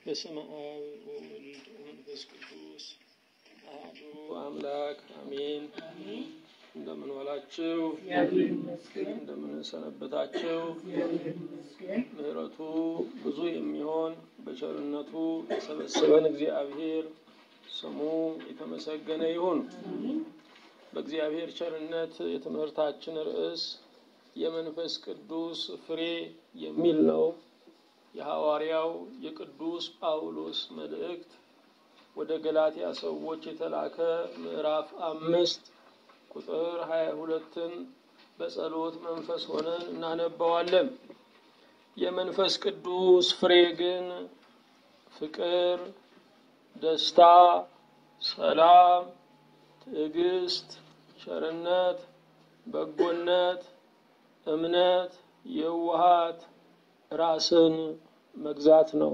በስመ አብ ወወልድ ወመንፈስ ቅዱስ አሐዱ አምላክ አሜን። እንደምን ዋላችሁ? እንደምን ሰነበታችሁ? ምሕረቱ ብዙ የሚሆን በቸርነቱ የሰበሰበን እግዚአብሔር ስሙ የተመሰገነ ይሁን። በእግዚአብሔር ቸርነት የትምህርታችን ርዕስ የመንፈስ ቅዱስ ፍሬ የሚል ነው። የሐዋርያው የቅዱስ ጳውሎስ መልእክት ወደ ገላትያ ሰዎች የተላከ ምዕራፍ አምስት ቁጥር ሀያ ሁለትን በጸሎት መንፈስ ሆነን እናነባዋለን። የመንፈስ ቅዱስ ፍሬ ግን ፍቅር፣ ደስታ፣ ሰላም፣ ትዕግስት፣ ቸርነት፣ በጎነት፣ እምነት፣ የዋሃት ራስን መግዛት ነው።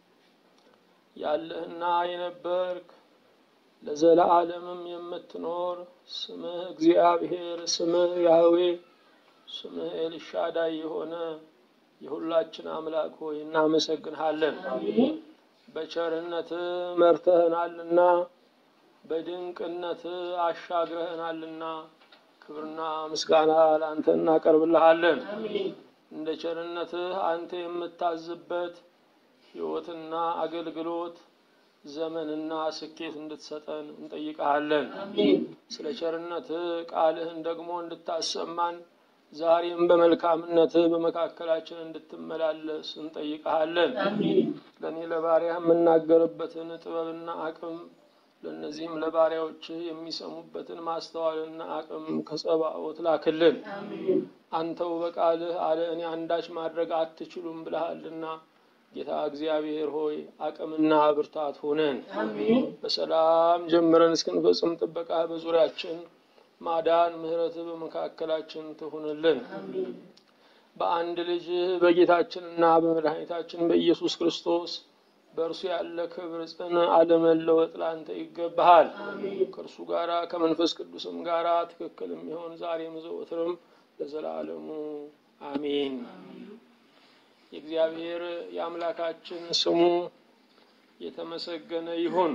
ያለህና የነበርክ ለዘለዓለምም የምትኖር ስምህ እግዚአብሔር፣ ስምህ ያህዌ፣ ስምህ ኤልሻዳይ የሆነ የሁላችን አምላክ ሆይ እናመሰግንሃለን። በቸርነትህ መርተህናልና በድንቅነትህ አሻግረህናልና ክብርና ምስጋና ለአንተ እናቀርብልሃለን። እንደ ቸርነትህ አንተ የምታዝበት ሕይወትና አገልግሎት ዘመንና ስኬት እንድትሰጠን እንጠይቀሃለን። ስለ ቸርነትህ ቃልህን ደግሞ እንድታሰማን ዛሬም በመልካምነትህ በመካከላችን እንድትመላለስ እንጠይቀሃለን። ለእኔ ለባሪያ የምናገርበትን ጥበብና አቅም ለእነዚህም ለባሪያዎችህ የሚሰሙበትን ማስተዋልና አቅም ከጸባኦት ላክልን። አንተው በቃልህ አለ እኔ አንዳች ማድረግ አትችሉም ብለሃልና ጌታ እግዚአብሔር ሆይ አቅምና ብርታት ሆነን በሰላም ጀምረን እስክንፈጽም ጥበቃ በዙሪያችን ማዳን፣ ምሕረትህ በመካከላችን ትሁንልን። በአንድ ልጅህ በጌታችንና በመድኃኒታችን በኢየሱስ ክርስቶስ በእርሱ ያለ ክብር ጽን አለመለወጥ ላንተ ይገባሃል። ከእርሱ ጋራ ከመንፈስ ቅዱስም ጋራ ትክክል የሚሆን ዛሬም ዘወትርም ለዘላለሙ አሜን። የእግዚአብሔር የአምላካችን ስሙ የተመሰገነ ይሁን።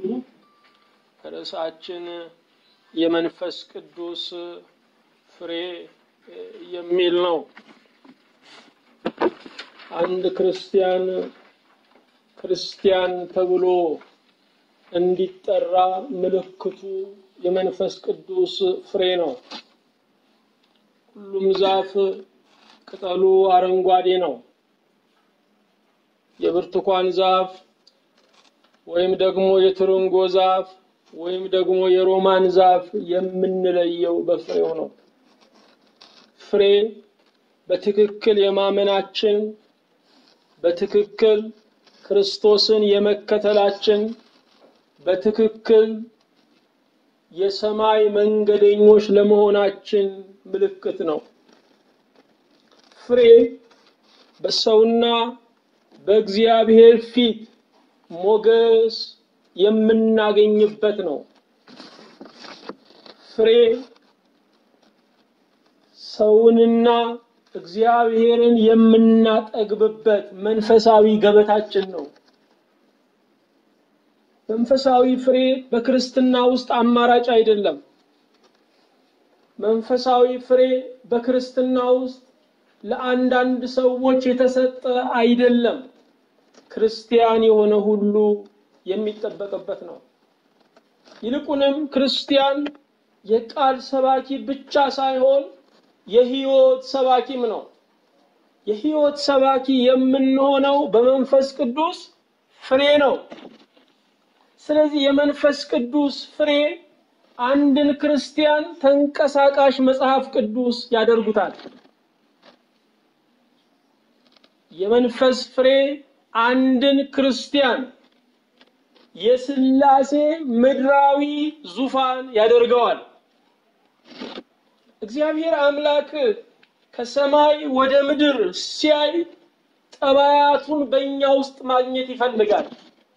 ርዕሳችን የመንፈስ ቅዱስ ፍሬ የሚል ነው። አንድ ክርስቲያን ክርስቲያን ተብሎ እንዲጠራ ምልክቱ የመንፈስ ቅዱስ ፍሬ ነው። ሁሉም ዛፍ ቅጠሉ አረንጓዴ ነው። የብርቱካን ዛፍ ወይም ደግሞ የትርንጎ ዛፍ ወይም ደግሞ የሮማን ዛፍ የምንለየው በፍሬው ነው። ፍሬ በትክክል የማመናችን በትክክል ክርስቶስን የመከተላችን በትክክል የሰማይ መንገደኞች ለመሆናችን ምልክት ነው። ፍሬ በሰውና በእግዚአብሔር ፊት ሞገስ የምናገኝበት ነው። ፍሬ ሰውንና እግዚአብሔርን የምናጠግብበት መንፈሳዊ ገበታችን ነው። መንፈሳዊ ፍሬ በክርስትና ውስጥ አማራጭ አይደለም። መንፈሳዊ ፍሬ በክርስትና ውስጥ ለአንዳንድ ሰዎች የተሰጠ አይደለም። ክርስቲያን የሆነ ሁሉ የሚጠበቅበት ነው። ይልቁንም ክርስቲያን የቃል ሰባኪ ብቻ ሳይሆን የሕይወት ሰባኪም ነው። የሕይወት ሰባኪ የምንሆነው በመንፈስ ቅዱስ ፍሬ ነው። ስለዚህ የመንፈስ ቅዱስ ፍሬ አንድን ክርስቲያን ተንቀሳቃሽ መጽሐፍ ቅዱስ ያደርጉታል። የመንፈስ ፍሬ አንድን ክርስቲያን የሥላሴ ምድራዊ ዙፋን ያደርገዋል። እግዚአብሔር አምላክ ከሰማይ ወደ ምድር ሲያይ ጠባያቱን በእኛ ውስጥ ማግኘት ይፈልጋል።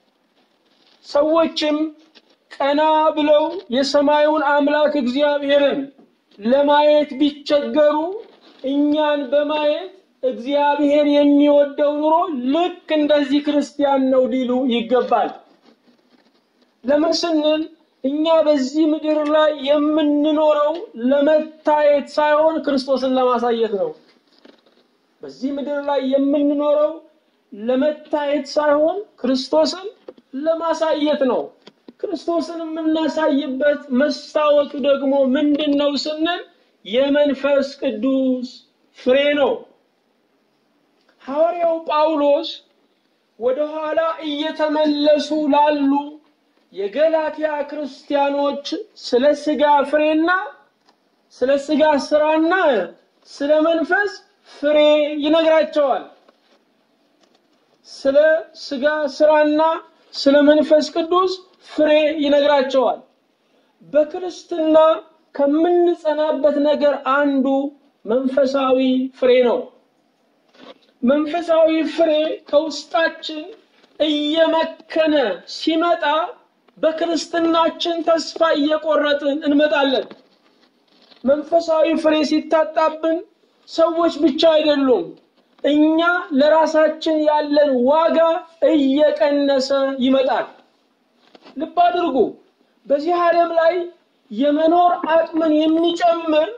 ሰዎችም ቀና ብለው የሰማዩን አምላክ እግዚአብሔርን ለማየት ቢቸገሩ እኛን በማየት እግዚአብሔር የሚወደው ኑሮ ልክ እንደዚህ ክርስቲያን ነው ሊሉ ይገባል። ለምን ስንል እኛ በዚህ ምድር ላይ የምንኖረው ለመታየት ሳይሆን ክርስቶስን ለማሳየት ነው። በዚህ ምድር ላይ የምንኖረው ለመታየት ሳይሆን ክርስቶስን ለማሳየት ነው። ክርስቶስን የምናሳይበት መስታወቱ ደግሞ ምንድን ነው ስንል የመንፈስ ቅዱስ ፍሬ ነው። ሐዋርያው ጳውሎስ ወደኋላ እየተመለሱ ላሉ የገላትያ ክርስቲያኖች ስለ ስጋ ፍሬና ስለ ስጋ ስራና ስለ መንፈስ ፍሬ ይነግራቸዋል። ስለ ስጋ ስራና ስለ መንፈስ ቅዱስ ፍሬ ይነግራቸዋል። በክርስትና ከምንጸናበት ነገር አንዱ መንፈሳዊ ፍሬ ነው። መንፈሳዊ ፍሬ ከውስጣችን እየመከነ ሲመጣ በክርስትናችን ተስፋ እየቆረጥን እንመጣለን። መንፈሳዊ ፍሬ ሲታጣብን ሰዎች ብቻ አይደሉም፣ እኛ ለራሳችን ያለን ዋጋ እየቀነሰ ይመጣል። ልብ አድርጉ። በዚህ ዓለም ላይ የመኖር አቅምን የሚጨምር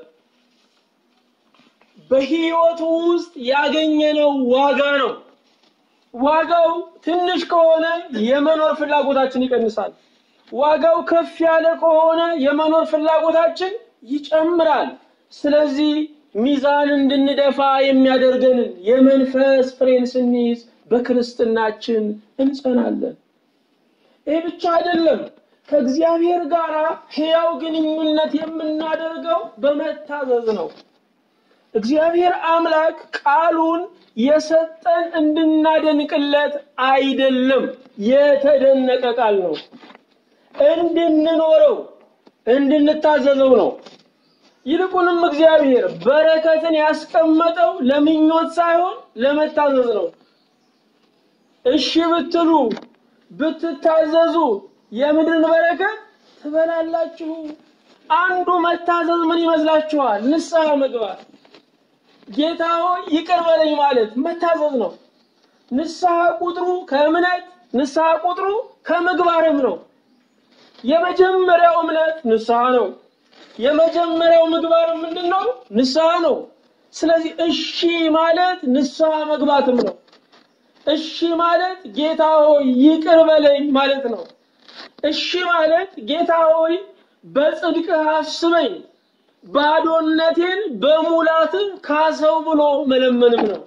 በህይወቱ ውስጥ ያገኘነው ዋጋ ነው። ዋጋው ትንሽ ከሆነ የመኖር ፍላጎታችን ይቀንሳል። ዋጋው ከፍ ያለ ከሆነ የመኖር ፍላጎታችን ይጨምራል። ስለዚህ ሚዛን እንድንደፋ የሚያደርገንን የመንፈስ ፍሬን ስንይዝ በክርስትናችን እንጸናለን። ይህ ብቻ አይደለም። ከእግዚአብሔር ጋር ሕያው ግንኙነት የምናደርገው በመታዘዝ ነው። እግዚአብሔር አምላክ ቃሉን የሰጠን እንድናደንቅለት አይደለም፣ የተደነቀ ቃል ነው። እንድንኖረው እንድንታዘዘው ነው። ይልቁንም እግዚአብሔር በረከትን ያስቀመጠው ለምኞት ሳይሆን ለመታዘዝ ነው። እሺ ብትሉ ብትታዘዙ የምድርን በረከት ትበላላችሁ። አንዱ መታዘዝ ምን ይመስላችኋል? ንስሐ መግባት። ጌታ ሆይ ይቅር በለኝ ማለት መታዘዝ ነው። ንስሐ ቁጥሩ ከእምነት ንስሐ ቁጥሩ ከምግባርም ነው። የመጀመሪያው እምነት ንስሐ ነው። የመጀመሪያው ምግባር ምንድን ነው? ንስሐ ነው። ስለዚህ እሺ ማለት ንስሐ መግባትም ነው። እሺ ማለት ጌታ ሆይ ይቅር በለኝ ማለት ነው። እሺ ማለት ጌታ ሆይ በጽድቅህ አስበኝ፣ ባዶነቴን በሙላትህ ካሰው ብሎ መለመንም ነው።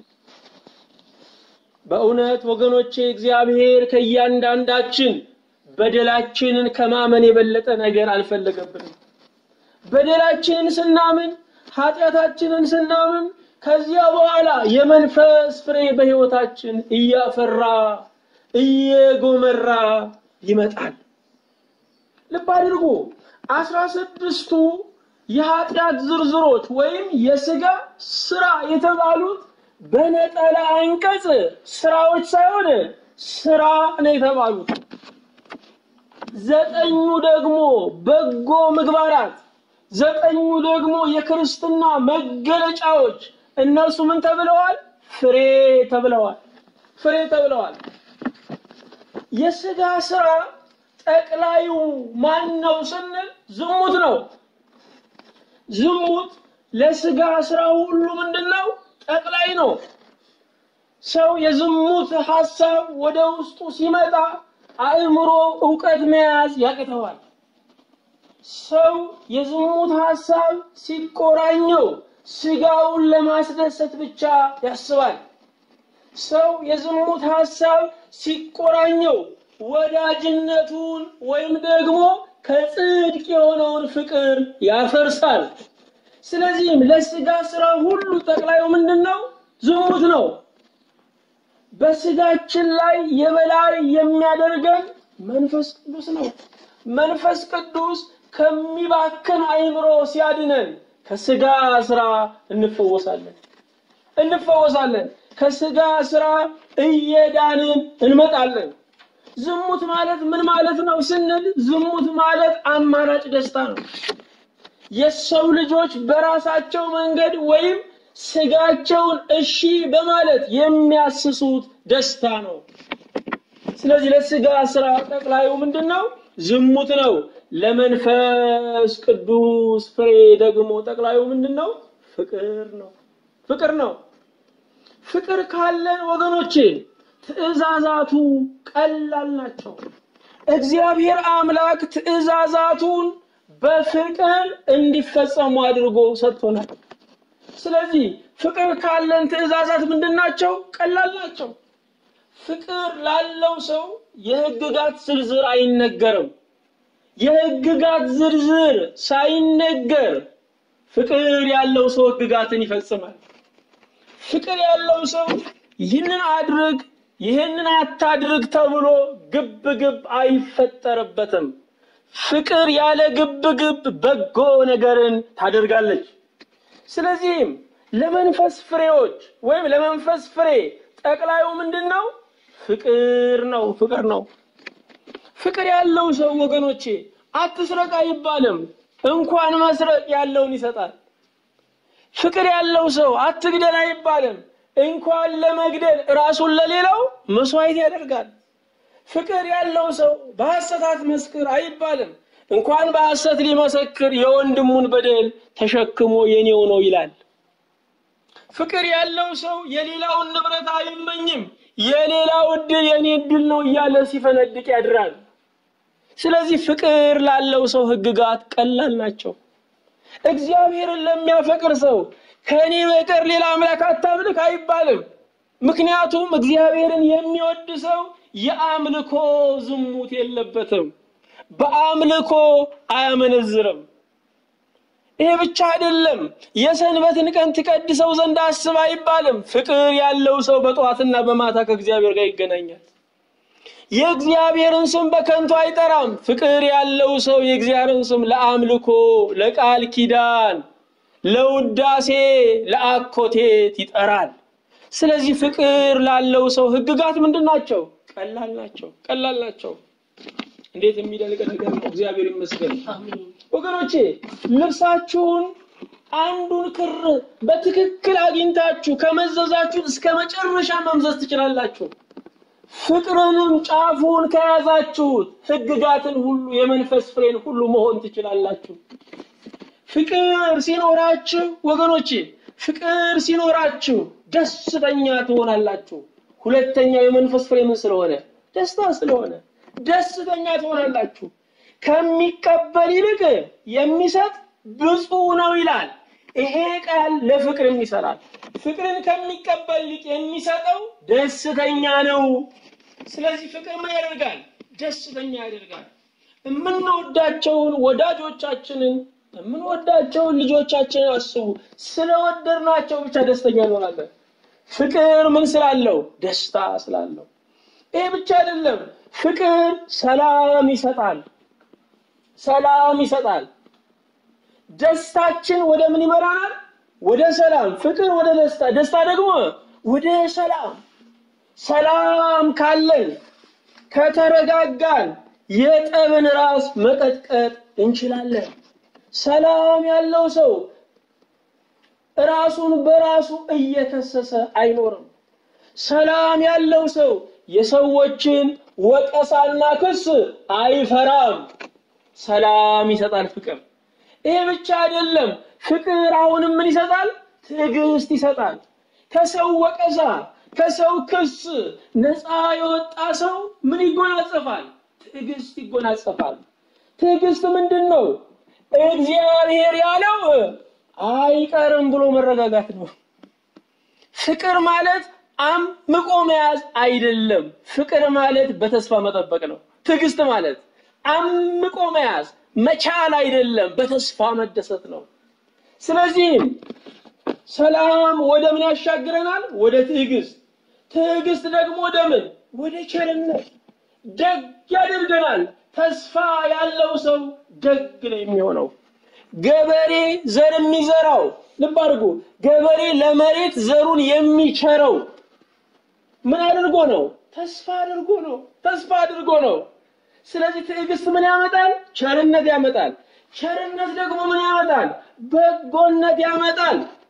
በእውነት ወገኖቼ እግዚአብሔር ከእያንዳንዳችን በደላችንን ከማመን የበለጠ ነገር አልፈለገብንም። በደላችንን ስናምን ኃጢአታችንን ስናምን ከዚያ በኋላ የመንፈስ ፍሬ በሕይወታችን እያፈራ እየጎመራ ይመጣል። ልብ አድርጉ። አስራ ስድስቱ የኃጢአት ዝርዝሮች ወይም የሥጋ ስራ የተባሉት በነጠላ አንቀጽ ስራዎች ሳይሆን ስራ ነው የተባሉት። ዘጠኙ ደግሞ በጎ ምግባራት፣ ዘጠኙ ደግሞ የክርስትና መገለጫዎች እነርሱ ምን ተብለዋል? ፍሬ ተብለዋል። ፍሬ ተብለዋል። የሥጋ ስራ ጠቅላዩ ማን ነው ስንል ዝሙት ነው። ዝሙት ለሥጋ ስራ ሁሉ ምንድን ነው? ጠቅላይ ነው። ሰው የዝሙት ሐሳብ ወደ ውስጡ ሲመጣ አእምሮ ዕውቀት መያዝ ያቅተዋል። ሰው የዝሙት ሐሳብ ሲቆራኘው ስጋውን ለማስደሰት ብቻ ያስባል። ሰው የዝሙት ሐሳብ ሲቆራኘው ወዳጅነቱን ወይም ደግሞ ከጽድቅ የሆነውን ፍቅር ያፈርሳል። ስለዚህም ለስጋ ስራ ሁሉ ጠቅላዩ ምንድን ነው? ዝሙት ነው። በስጋችን ላይ የበላይ የሚያደርገን መንፈስ ቅዱስ ነው። መንፈስ ቅዱስ ከሚባክን አእምሮ ሲያድነን ከስጋ ስራ እንፈወሳለን እንፈወሳለን። ከስጋ ስራ እየዳንን እንመጣለን። ዝሙት ማለት ምን ማለት ነው ስንል ዝሙት ማለት አማራጭ ደስታ ነው። የሰው ልጆች በራሳቸው መንገድ ወይም ስጋቸውን እሺ በማለት የሚያስሱት ደስታ ነው። ስለዚህ ለስጋ ስራ ጠቅላዩ ምንድን ነው? ዝሙት ነው። ለመንፈስ ቅዱስ ፍሬ ደግሞ ጠቅላዩ ምንድን ነው? ፍቅር ነው። ፍቅር ነው። ፍቅር ካለን ወገኖቼ ትእዛዛቱ ቀላል ናቸው። እግዚአብሔር አምላክ ትእዛዛቱን በፍቅር እንዲፈጸሙ አድርጎ ሰጥቶናል። ስለዚህ ፍቅር ካለን ትእዛዛት ምንድን ናቸው? ቀላል ናቸው። ፍቅር ላለው ሰው የሕግጋት ዝርዝር አይነገርም። የሕግጋት ዝርዝር ሳይነገር ፍቅር ያለው ሰው ሕግጋትን ይፈጽማል። ፍቅር ያለው ሰው ይህንን አድርግ ይህንን አታድርግ ተብሎ ግብ ግብ አይፈጠርበትም። ፍቅር ያለ ግብ ግብ በጎ ነገርን ታደርጋለች። ስለዚህም ለመንፈስ ፍሬዎች ወይም ለመንፈስ ፍሬ ጠቅላዩ ምንድን ነው? ፍቅር ነው። ፍቅር ነው። ፍቅር ያለው ሰው ወገኖቼ አትስረቅ አይባልም። እንኳን መስረቅ ያለውን ይሰጣል። ፍቅር ያለው ሰው አትግደል አይባልም። እንኳን ለመግደል ራሱን ለሌላው መስዋዕት ያደርጋል። ፍቅር ያለው ሰው በሐሰት አትመስክር አይባልም። እንኳን በሐሰት ሊመሰክር የወንድሙን በደል ተሸክሞ የኔው ነው ይላል። ፍቅር ያለው ሰው የሌላውን ንብረት አይመኝም። የሌላው እድል የኔ እድል ነው እያለ ሲፈነድቅ ያድራል። ስለዚህ ፍቅር ላለው ሰው ሕግጋት ቀላል ናቸው። እግዚአብሔርን ለሚያፈቅር ሰው ከእኔ በቀር ሌላ አምላክ አታምልክ አይባልም። ምክንያቱም እግዚአብሔርን የሚወድ ሰው የአምልኮ ዝሙት የለበትም። በአምልኮ አያመነዝርም። ይሄ ብቻ አይደለም። የሰንበትን ቀን ትቀድሰው ዘንድ አስብ አይባልም። ፍቅር ያለው ሰው በጠዋትና በማታ ከእግዚአብሔር ጋር ይገናኛል። የእግዚአብሔርን ስም በከንቱ አይጠራም። ፍቅር ያለው ሰው የእግዚአብሔርን ስም ለአምልኮ፣ ለቃል ኪዳን፣ ለውዳሴ፣ ለአኮቴት ይጠራል። ስለዚህ ፍቅር ላለው ሰው ሕግጋት ምንድን ናቸው? ቀላል ናቸው። ቀላል ናቸው። እንዴት የሚደንቅ ነገር ነው! እግዚአብሔር ይመስገን ወገኖቼ። ልብሳችሁን አንዱን ክር በትክክል አግኝታችሁ ከመዘዛችሁት እስከ መጨረሻ መምዘዝ ትችላላችሁ። ፍቅርንም ጫፉን ከያዛችሁት ሕግጋትን ሁሉ የመንፈስ ፍሬን ሁሉ መሆን ትችላላችሁ። ፍቅር ሲኖራችሁ ወገኖቼ፣ ፍቅር ሲኖራችሁ ደስተኛ ትሆናላችሁ። ሁለተኛው የመንፈስ ፍሬ ምን ስለሆነ? ደስታ ስለሆነ ደስተኛ ትሆናላችሁ። ከሚቀበል ይልቅ የሚሰጥ ብፁዕ ነው ይላል። ይሄ ቃል ለፍቅርም ይሰራል። ፍቅርን ከሚቀበል ይልቅ የሚሰጠው ደስተኛ ነው። ስለዚህ ፍቅር ምን ያደርጋል? ደስተኛ ያደርጋል። የምንወዳቸውን ወዳጆቻችንን የምንወዳቸውን ልጆቻችንን አስቡ። ስለወደድናቸው ብቻ ደስተኛ እንሆናለን። ፍቅር ምን ስላለው? ደስታ ስላለው። ይሄ ብቻ አይደለም። ፍቅር ሰላም ይሰጣል። ሰላም ይሰጣል። ደስታችን ወደ ምን ይመራናል? ወደ ሰላም። ፍቅር ወደ ደስታ፣ ደስታ ደግሞ ወደ ሰላም። ሰላም ካለን ከተረጋጋን የጠብን ራስ መቀጥቀጥ እንችላለን። ሰላም ያለው ሰው ራሱን በራሱ እየከሰሰ አይኖርም። ሰላም ያለው ሰው የሰዎችን ወቀሳና ክስ አይፈራም። ሰላም ይሰጣል ፍቅር። ይሄ ብቻ አይደለም። ፍቅር አሁንም ምን ይሰጣል? ትዕግስት ይሰጣል። ከሰው ወቀሳ፣ ከሰው ክስ ነፃ የወጣ ሰው ምን ይጎናጸፋል? ትዕግስት ይጎናጸፋል። ትዕግስት ምንድን ነው? እግዚአብሔር ያለው አይቀርም ብሎ መረጋጋት ነው። ፍቅር ማለት አምቆ መያዝ አይደለም። ፍቅር ማለት በተስፋ መጠበቅ ነው። ትዕግስት ማለት አምቆ መያዝ መቻል አይደለም፣ በተስፋ መደሰት ነው። ስለዚህም ሰላም ወደ ምን ያሻግረናል? ወደ ትዕግስት። ትዕግስት ደግሞ ወደ ምን? ወደ ቸርነት። ደግ ያደርገናል። ተስፋ ያለው ሰው ደግ ነው የሚሆነው። ገበሬ ዘር የሚዘራው ልብ አድርጉ። ገበሬ ለመሬት ዘሩን የሚቸረው ምን አድርጎ ነው? ተስፋ አድርጎ ነው። ተስፋ አድርጎ ነው። ስለዚህ ትዕግስት ምን ያመጣል? ቸርነት ያመጣል። ቸርነት ደግሞ ምን ያመጣል? በጎነት ያመጣል።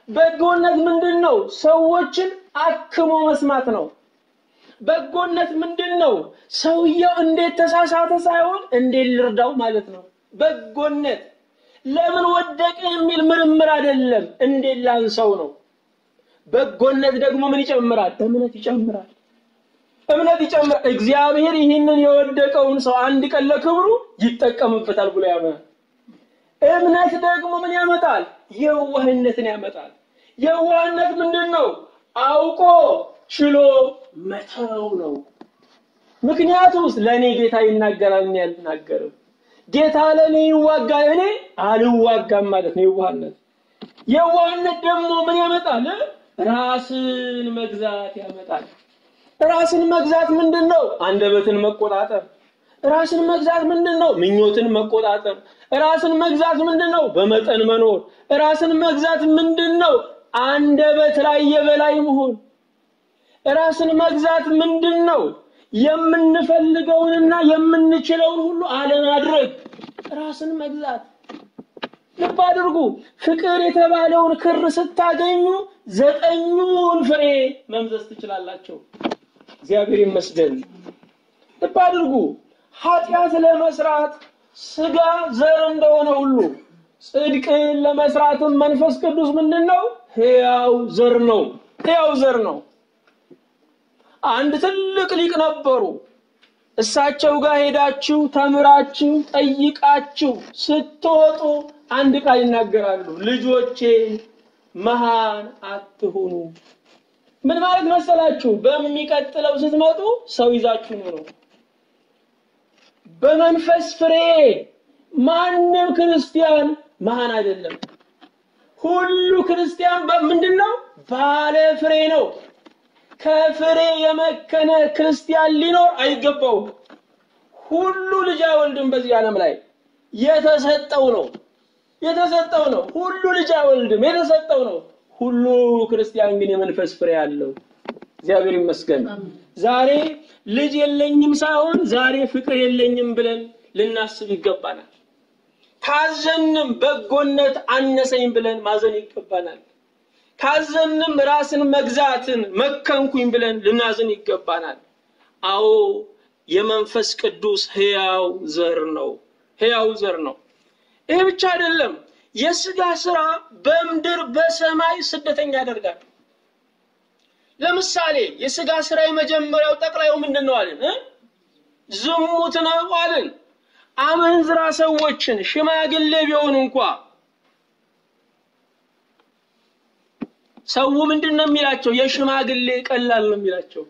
በጎነት ምንድን ነው? ሰዎችን አክሞ መስማት ነው። በጎነት ምንድን ነው? ሰውየው እንዴት ተሳሳተ ሳይሆን እንዴት ልርዳው ማለት ነው። በጎነት ለምን ወደቀ የሚል ምርምር አይደለም፣ እንዴት ላንሰው ነው። በጎነት ደግሞ ምን ይጨምራል? እምነት ይጨምራል። እምነት ይጨምራል። እግዚአብሔር ይህንን የወደቀውን ሰው አንድ ቀን ለክብሩ ይጠቀምበታል ብሎ ያምናል። እምነት ደግሞ ምን ያመጣል? የዋህነትን ያመጣል። የዋህነት ምንድን ነው? አውቆ ችሎ መተው ነው። ምክንያቱስ ለእኔ ጌታ ይናገራል፣ እኔ አልናገርም። ጌታ ለእኔ ይዋጋል፣ እኔ አልዋጋም ማለት ነው የዋህነት። የዋህነት ደግሞ ምን ያመጣል? ራስን መግዛት ያመጣል። ራስን መግዛት ምንድን ነው? አንደበትን መቆጣጠር። ራስን መግዛት ምንድን ነው? ምኞትን መቆጣጠር። ራስን መግዛት ምንድን ነው? በመጠን መኖር። ራስን መግዛት ምንድን ነው? አንደበት ላይ የበላይ መሆን። ራስን መግዛት ምንድን ነው? የምንፈልገውንና የምንችለውን ሁሉ አለማድረግ። ራስን መግዛት ልብ አድርጉ። ፍቅር የተባለውን ክር ስታገኙ ዘጠኙን ፍሬ መምዘዝ ትችላላቸው። እግዚአብሔር ይመስገን። ልብ አድርጉ። ኃጢአት ለመስራት ስጋ ዘር እንደሆነ ሁሉ ጽድቅን ለመስራትም መንፈስ ቅዱስ ምንድን ነው? ሕያው ዘር ነው። ሕያው ዘር ነው። አንድ ትልቅ ሊቅ ነበሩ። እሳቸው ጋር ሄዳችሁ ተምራችሁ ጠይቃችሁ ስትወጡ አንድ ቃል ይናገራሉ። ልጆቼ መሃን አትሁኑ። ምን ማለት መሰላችሁ? በሚቀጥለው ስትመጡ ሰው ይዛችሁ ነው። በመንፈስ ፍሬ ማንም ክርስቲያን መሃን አይደለም። ሁሉ ክርስቲያን ምንድን ነው? ባለ ፍሬ ነው። ከፍሬ የመከነ ክርስቲያን ሊኖር አይገባውም። ሁሉ ልጅ አይወልድም። በዚህ ዓለም ላይ የተሰጠው ነው የተሰጠው ነው። ሁሉ ልጅ አይወልድም፣ የተሰጠው ነው። ሁሉ ክርስቲያን ግን የመንፈስ ፍሬ አለው። እግዚአብሔር ይመስገን። ዛሬ ልጅ የለኝም ሳይሆን ዛሬ ፍቅር የለኝም ብለን ልናስብ ይገባናል። ካዘንም በጎነት አነሰኝ ብለን ማዘን ይገባናል። ካዘንም ራስን መግዛትን መከንኩኝ ብለን ልናዝን ይገባናል። አዎ የመንፈስ ቅዱስ ሕያው ዘር ነው። ሕያው ዘር ነው። ይሄ ብቻ አይደለም። የስጋ ስራ በምድር በሰማይ ስደተኛ ያደርጋል። ለምሳሌ የስጋ ስራ የመጀመሪያው ጠቅላዩ ምንድን ነው አልን? ዝሙት ነው አልን። አመንዝራ ሰዎችን ሽማግሌ ቢሆኑ እንኳ ሰው ምንድን ነው የሚላቸው? የሽማግሌ ቀላል ነው የሚላቸው።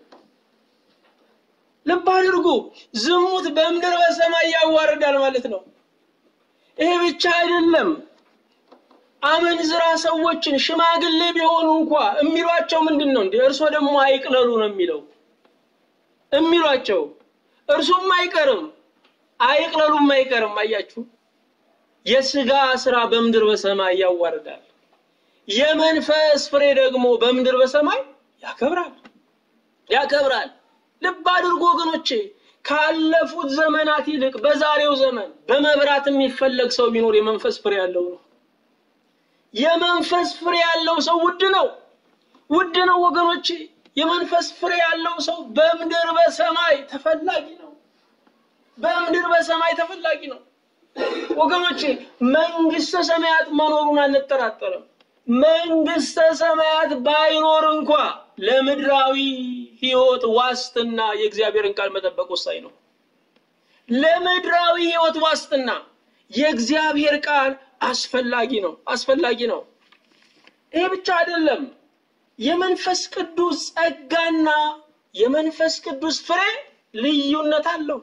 ልብ አድርጉ። ዝሙት በምድር በሰማይ ያዋርዳል ማለት ነው። ይሄ ብቻ አይደለም። አመንዝራ ሰዎችን ሽማግሌ ቢሆኑ እንኳ የሚሏቸው ምንድን ነው? እንደ እርሶ ደግሞ አይቅለሉ ነው የሚለው የሚሏቸው። እርሱም አይቀርም አይቅለሉም አይቀርም። አያችሁ፣ የስጋ ስራ በምድር በሰማይ ያዋርዳል። የመንፈስ ፍሬ ደግሞ በምድር በሰማይ ያከብራል ያከብራል። ልብ አድርጎ ወገኖቼ፣ ካለፉት ዘመናት ይልቅ በዛሬው ዘመን በመብራት የሚፈለግ ሰው ቢኖር የመንፈስ ፍሬ ያለው ነው። የመንፈስ ፍሬ ያለው ሰው ውድ ነው፣ ውድ ነው ወገኖቼ። የመንፈስ ፍሬ ያለው ሰው በምድር በሰማይ ተፈላጊ ነው። በምድር በሰማይ ተፈላጊ ነው ወገኖቼ። መንግስተ ሰማያት መኖሩን አንጠራጠርም። መንግስተ ሰማያት ባይኖር እንኳ ለምድራዊ ህይወት ዋስትና የእግዚአብሔርን ቃል መጠበቅ ወሳኝ ነው። ለምድራዊ ህይወት ዋስትና የእግዚአብሔር ቃል አስፈላጊ ነው አስፈላጊ ነው። ይሄ ብቻ አይደለም። የመንፈስ ቅዱስ ጸጋና የመንፈስ ቅዱስ ፍሬ ልዩነት አለው።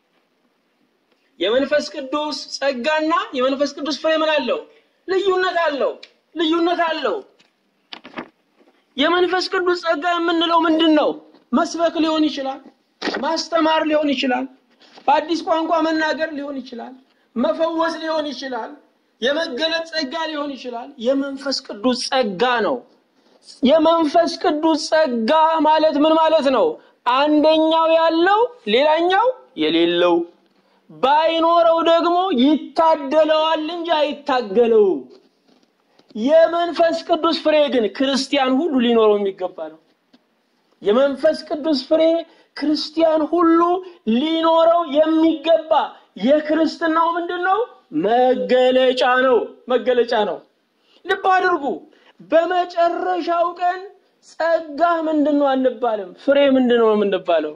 የመንፈስ ቅዱስ ጸጋና የመንፈስ ቅዱስ ፍሬ ምን አለው? ልዩነት አለው። ልዩነት አለው። የመንፈስ ቅዱስ ጸጋ የምንለው ምንድን ነው? መስበክ ሊሆን ይችላል፣ ማስተማር ሊሆን ይችላል፣ በአዲስ ቋንቋ መናገር ሊሆን ይችላል፣ መፈወስ ሊሆን ይችላል፣ የመገለጥ ጸጋ ሊሆን ይችላል። የመንፈስ ቅዱስ ጸጋ ነው። የመንፈስ ቅዱስ ጸጋ ማለት ምን ማለት ነው? አንደኛው ያለው ሌላኛው የሌለው ባይኖረው ደግሞ ይታደለዋል እንጂ አይታገለውም። የመንፈስ ቅዱስ ፍሬ ግን ክርስቲያን ሁሉ ሊኖረው የሚገባ ነው። የመንፈስ ቅዱስ ፍሬ ክርስቲያን ሁሉ ሊኖረው የሚገባ የክርስትናው ምንድን ነው? መገለጫ ነው። መገለጫ ነው። ልብ አድርጉ። በመጨረሻው ቀን ጸጋ ምንድን ነው አንባልም። ፍሬ ምንድን ነው የምንባለው?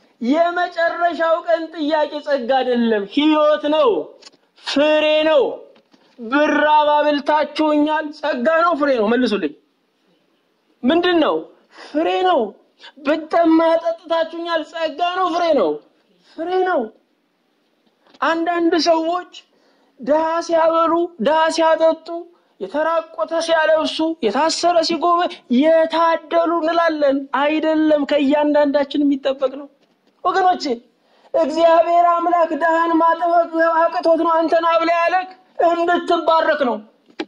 የመጨረሻው ቀን ጥያቄ ጸጋ አይደለም፣ ሕይወት ነው፣ ፍሬ ነው። ብራብ አብልታችሁኛል፣ ጸጋ ነው ፍሬ ነው? መልሱልኝ። ምንድን ነው? ፍሬ ነው። ብጠማ ጠጥታችሁኛል፣ ጸጋ ነው ፍሬ ነው? ፍሬ ነው። አንዳንድ ሰዎች ድሃ ሲያበሉ፣ ድሃ ሲያጠጡ፣ የተራቆተ ሲያለብሱ፣ የታሰረ ሲጎበ የታደሉ እንላለን። አይደለም፣ ከእያንዳንዳችን የሚጠበቅ ነው ወገኖቼ። እግዚአብሔር አምላክ ድሃን ማጥበቅ አቅቶት ነው አንተን አብላ ያለክ እንድትባረክ ነው።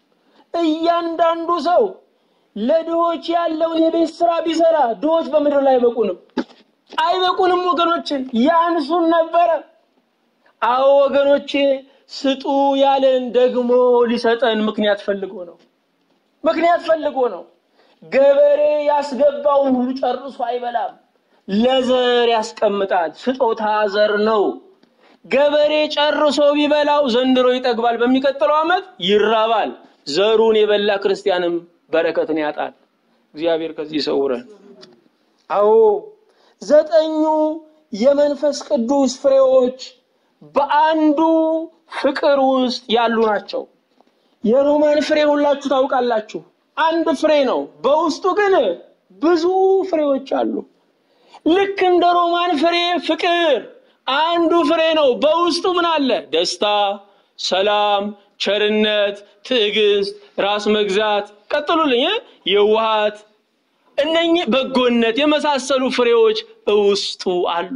እያንዳንዱ ሰው ለድሆች ያለውን የቤት ስራ ቢሰራ ድሆች በምድር ላይ አይበቁንም፣ አይበቁንም ወገኖችን፣ ያንሱን ነበረ። አዎ ወገኖቼ ስጡ ያለን ደግሞ ሊሰጠን ምክንያት ፈልጎ ነው። ምክንያት ፈልጎ ነው። ገበሬ ያስገባውን ሁሉ ጨርሶ አይበላም፣ ለዘር ያስቀምጣል። ስጦታ ዘር ነው። ገበሬ ጨርሶ ቢበላው ዘንድሮ ይጠግባል፣ በሚቀጥለው ዓመት ይራባል። ዘሩን የበላ ክርስቲያንም በረከትን ያጣል። እግዚአብሔር ከዚህ ይሰውረን። አዎ ዘጠኙ የመንፈስ ቅዱስ ፍሬዎች በአንዱ ፍቅር ውስጥ ያሉ ናቸው። የሮማን ፍሬ ሁላችሁ ታውቃላችሁ። አንድ ፍሬ ነው፣ በውስጡ ግን ብዙ ፍሬዎች አሉ። ልክ እንደ ሮማን ፍሬ ፍቅር አንዱ ፍሬ ነው፣ በውስጡ ምን አለ? ደስታ፣ ሰላም፣ ቸርነት፣ ትዕግስት፣ ራስ መግዛት፣ ቀጥሉልኝ፣ የዋሃት፣ እነኚህ በጎነት የመሳሰሉ ፍሬዎች በውስጡ አሉ።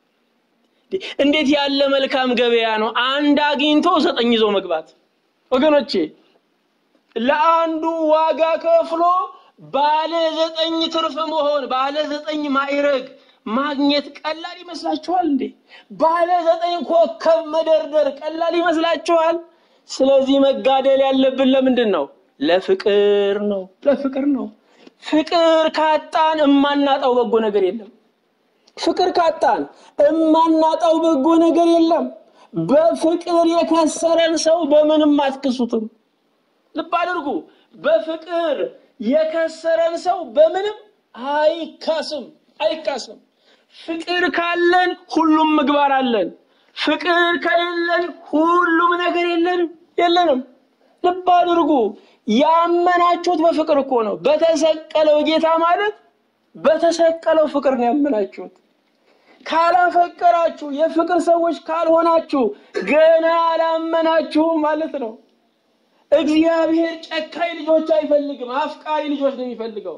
እንዴት ያለ መልካም ገበያ ነው! አንድ አግኝቶ ዘጠኝ ይዞ መግባት። ወገኖቼ ለአንዱ ዋጋ ከፍሎ ባለ ዘጠኝ ትርፍ መሆን ባለ ዘጠኝ ማዕረግ ማግኘት ቀላል ይመስላችኋል እንዴ? ባለ ዘጠኝ ኮከብ መደርደር ቀላል ይመስላችኋል? ስለዚህ መጋደል ያለብን ለምንድን ነው? ለፍቅር ነው። ለፍቅር ነው። ፍቅር ካጣን እማናጣው በጎ ነገር የለም። ፍቅር ካጣን እማናጣው በጎ ነገር የለም። በፍቅር የከሰረን ሰው በምንም አትክሱትም። ልብ አድርጉ። በፍቅር የከሰረን ሰው በምንም አይካስም፣ አይካስም። ፍቅር ካለን ሁሉም ምግባር አለን። ፍቅር ከሌለን ሁሉም ነገር የለንም የለንም። ልብ አድርጉ። ያመናችሁት በፍቅር እኮ ነው። በተሰቀለው ጌታ ማለት በተሰቀለው ፍቅር ነው ያመናችሁት። ካላፈቀራችሁ የፍቅር ሰዎች ካልሆናችሁ ገና አላመናችሁም ማለት ነው። እግዚአብሔር ጨካኝ ልጆች አይፈልግም፣ አፍቃሪ ልጆች ነው የሚፈልገው።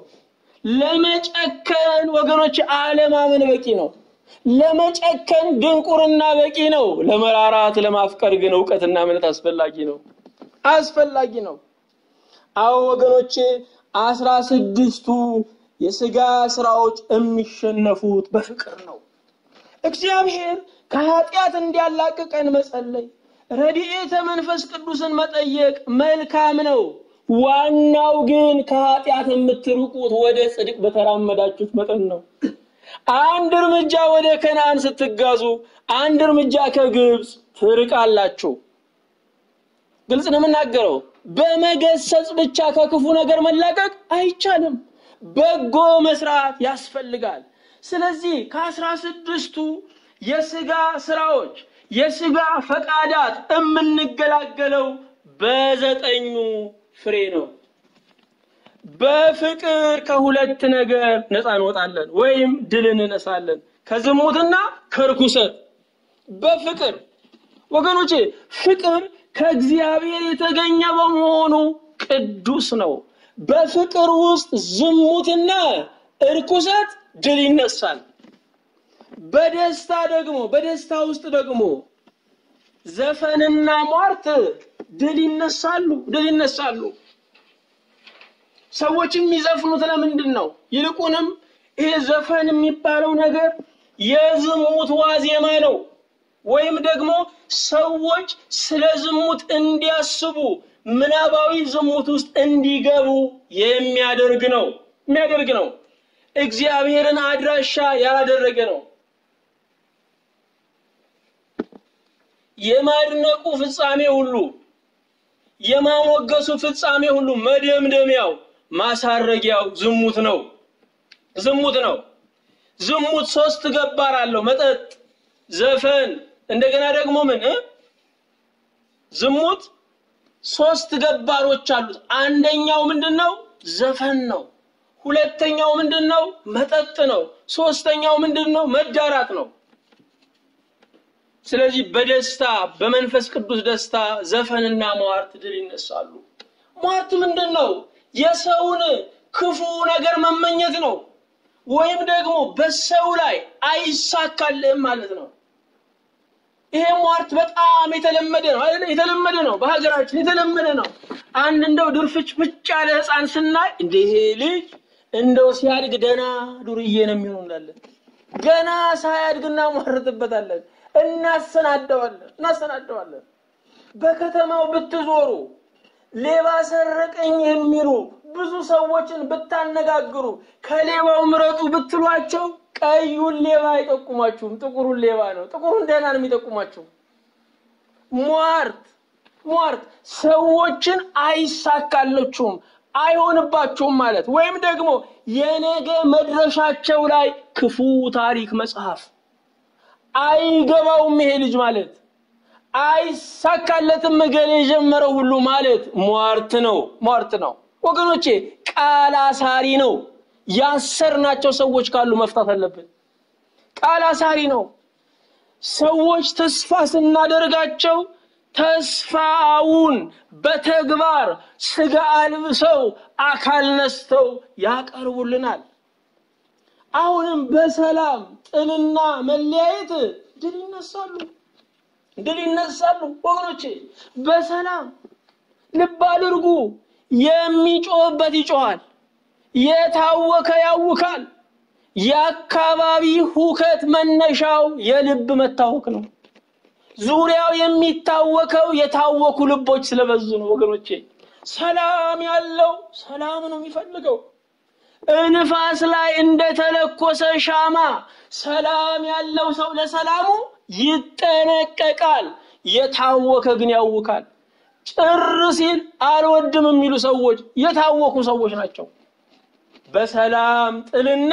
ለመጨከን ወገኖች አለማመን በቂ ነው። ለመጨከን ድንቁርና በቂ ነው። ለመራራት ለማፍቀር ግን እውቀትና እምነት አስፈላጊ ነው፣ አስፈላጊ ነው። አዎ ወገኖቼ አስራ ስድስቱ የስጋ ስራዎች የሚሸነፉት በፍቅር ነው። እግዚአብሔር ከኃጢአት እንዲያላቅቀን መጸለይ፣ ረድኤተ መንፈስ ቅዱስን መጠየቅ መልካም ነው። ዋናው ግን ከኃጢአት የምትርቁት ወደ ጽድቅ በተራመዳችሁት መጠን ነው። አንድ እርምጃ ወደ ከነአን ስትጋዙ፣ አንድ እርምጃ ከግብፅ ትርቃላችሁ። ግልጽ ነው የምናገረው። በመገሰጽ ብቻ ከክፉ ነገር መላቀቅ አይቻልም። በጎ መስራት ያስፈልጋል። ስለዚህ ከአስራ ስድስቱ የስጋ ስራዎች የስጋ ፈቃዳት የምንገላገለው በዘጠኙ ፍሬ ነው። በፍቅር ከሁለት ነገር ነፃ እንወጣለን ወይም ድል እንነሳለን፣ ከዝሙትና ከርኩሰት። በፍቅር ወገኖቼ፣ ፍቅር ከእግዚአብሔር የተገኘ በመሆኑ ቅዱስ ነው። በፍቅር ውስጥ ዝሙትና እርኩሰት ድል ይነሳል። በደስታ ደግሞ በደስታ ውስጥ ደግሞ ዘፈንና ሟርት ድል ይነሳሉ ድል ይነሳሉ። ሰዎች የሚዘፍኑት ለምንድን ነው? ይልቁንም ይሄ ዘፈን የሚባለው ነገር የዝሙት ዋዜማ ነው። ወይም ደግሞ ሰዎች ስለ ዝሙት እንዲያስቡ ምናባዊ ዝሙት ውስጥ እንዲገቡ የሚያደርግ ነው የሚያደርግ ነው። እግዚአብሔርን አድራሻ ያላደረገ ነው። የማድነቁ ፍጻሜ ሁሉ የማሞገሱ ፍጻሜ ሁሉ መደምደሚያው ማሳረጊያው ዝሙት ነው። ዝሙት ነው። ዝሙት ሶስት ገባር አለው። መጠጥ፣ ዘፈን፣ እንደገና ደግሞ ምን እ ዝሙት ሶስት ገባሮች አሉት። አንደኛው ምንድን ነው? ዘፈን ነው። ሁለተኛው ምንድን ነው? መጠጥ ነው። ሶስተኛው ምንድን ነው? መዳራት ነው። ስለዚህ በደስታ በመንፈስ ቅዱስ ደስታ ዘፈንና ሟርት ድል ይነሳሉ። ሟርት ምንድን ነው? የሰውን ክፉ ነገር መመኘት ነው። ወይም ደግሞ በሰው ላይ አይሳካልህም ማለት ነው። ይሄ ሟርት በጣም የተለመደ ነው አይደል? የተለመደ ነው፣ በሀገራችን የተለመደ ነው። አንድ እንደው ድርፍጭ ፍጭ ያለ ሕፃን ስናይ እንደ ይሄ ልጅ እንደው ሲያድግ ደና ዱርዬ ነው የሚሆን እንላለን። ገና ሳያድግ እናሟርትበታለን፣ እናሰናደዋለን እናሰናደዋለን። በከተማው ብትዞሩ ሌባ ሰረቀኝ የሚሉ ብዙ ሰዎችን ብታነጋግሩ ከሌባው ምረጡ ብትሏቸው ቀዩን ሌባ አይጠቁማችሁም። ጥቁሩን ሌባ ነው፣ ጥቁሩን ደህና ነው የሚጠቁማችሁ። ሟርት ሟርት ሰዎችን አይሳካለችሁም፣ አይሆንባችሁም ማለት ወይም ደግሞ የነገ መድረሻቸው ላይ ክፉ ታሪክ መጽሐፍ አይገባውም ይሄ ልጅ ማለት አይሳካለትም እገሌ የጀመረው ሁሉ ማለት ሟርት ነው። ሟርት ነው ወገኖቼ፣ ቃል አሳሪ ነው። ያሰርናቸው ሰዎች ካሉ መፍታት አለብን። ቃል አሳሪ ነው። ሰዎች ተስፋ ስናደርጋቸው ተስፋውን በተግባር ስጋ አልብሰው አካል ነስተው ያቀርቡልናል። አሁንም በሰላም ጥልና መለያየት ድል ይነሳሉ ድል ይነሳሉ ወገኖቼ። በሰላም ልብ አድርጉ። የሚጮህበት ይጮሃል፣ የታወከ ያውካል። የአካባቢ ሁከት መነሻው የልብ መታወክ ነው። ዙሪያው የሚታወከው የታወኩ ልቦች ስለበዙ ነው ወገኖቼ። ሰላም ያለው ሰላም ነው የሚፈልገው። እንፋስ ላይ እንደተለኮሰ ሻማ ሰላም ያለው ሰው ለሰላሙ ይጠነቀቃል። የታወከ ግን ያውካል። ጭር ሲል አልወድም የሚሉ ሰዎች የታወኩ ሰዎች ናቸው። በሰላም ጥልና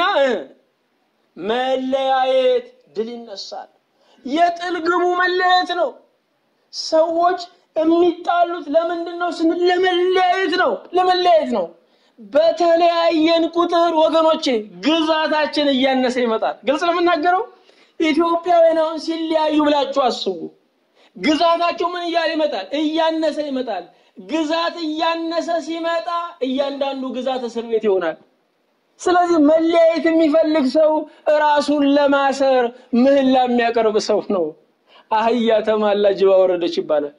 መለያየት ድል ይነሳል። የጥል ግቡ መለያየት ነው። ሰዎች የሚጣሉት ለምንድን ነው ስንል ለመለያየት ነው። ለመለያየት ነው። በተለያየን ቁጥር ወገኖቼ ግዛታችን እያነሰ ይመጣል። ግልጽ ነው የምናገረው። ኢትዮጵያውያን አሁን ሲለያዩ ብላችሁ አስቡ። ግዛታቸው ምን እያለ ይመጣል? እያነሰ ይመጣል። ግዛት እያነሰ ሲመጣ እያንዳንዱ ግዛት እስር ቤት ይሆናል። ስለዚህ መለያየት የሚፈልግ ሰው ራሱን ለማሰር ምህላ የሚያቀርብ ሰው ነው። አህያ ተማላ ጅባ ወረደች ይባላል።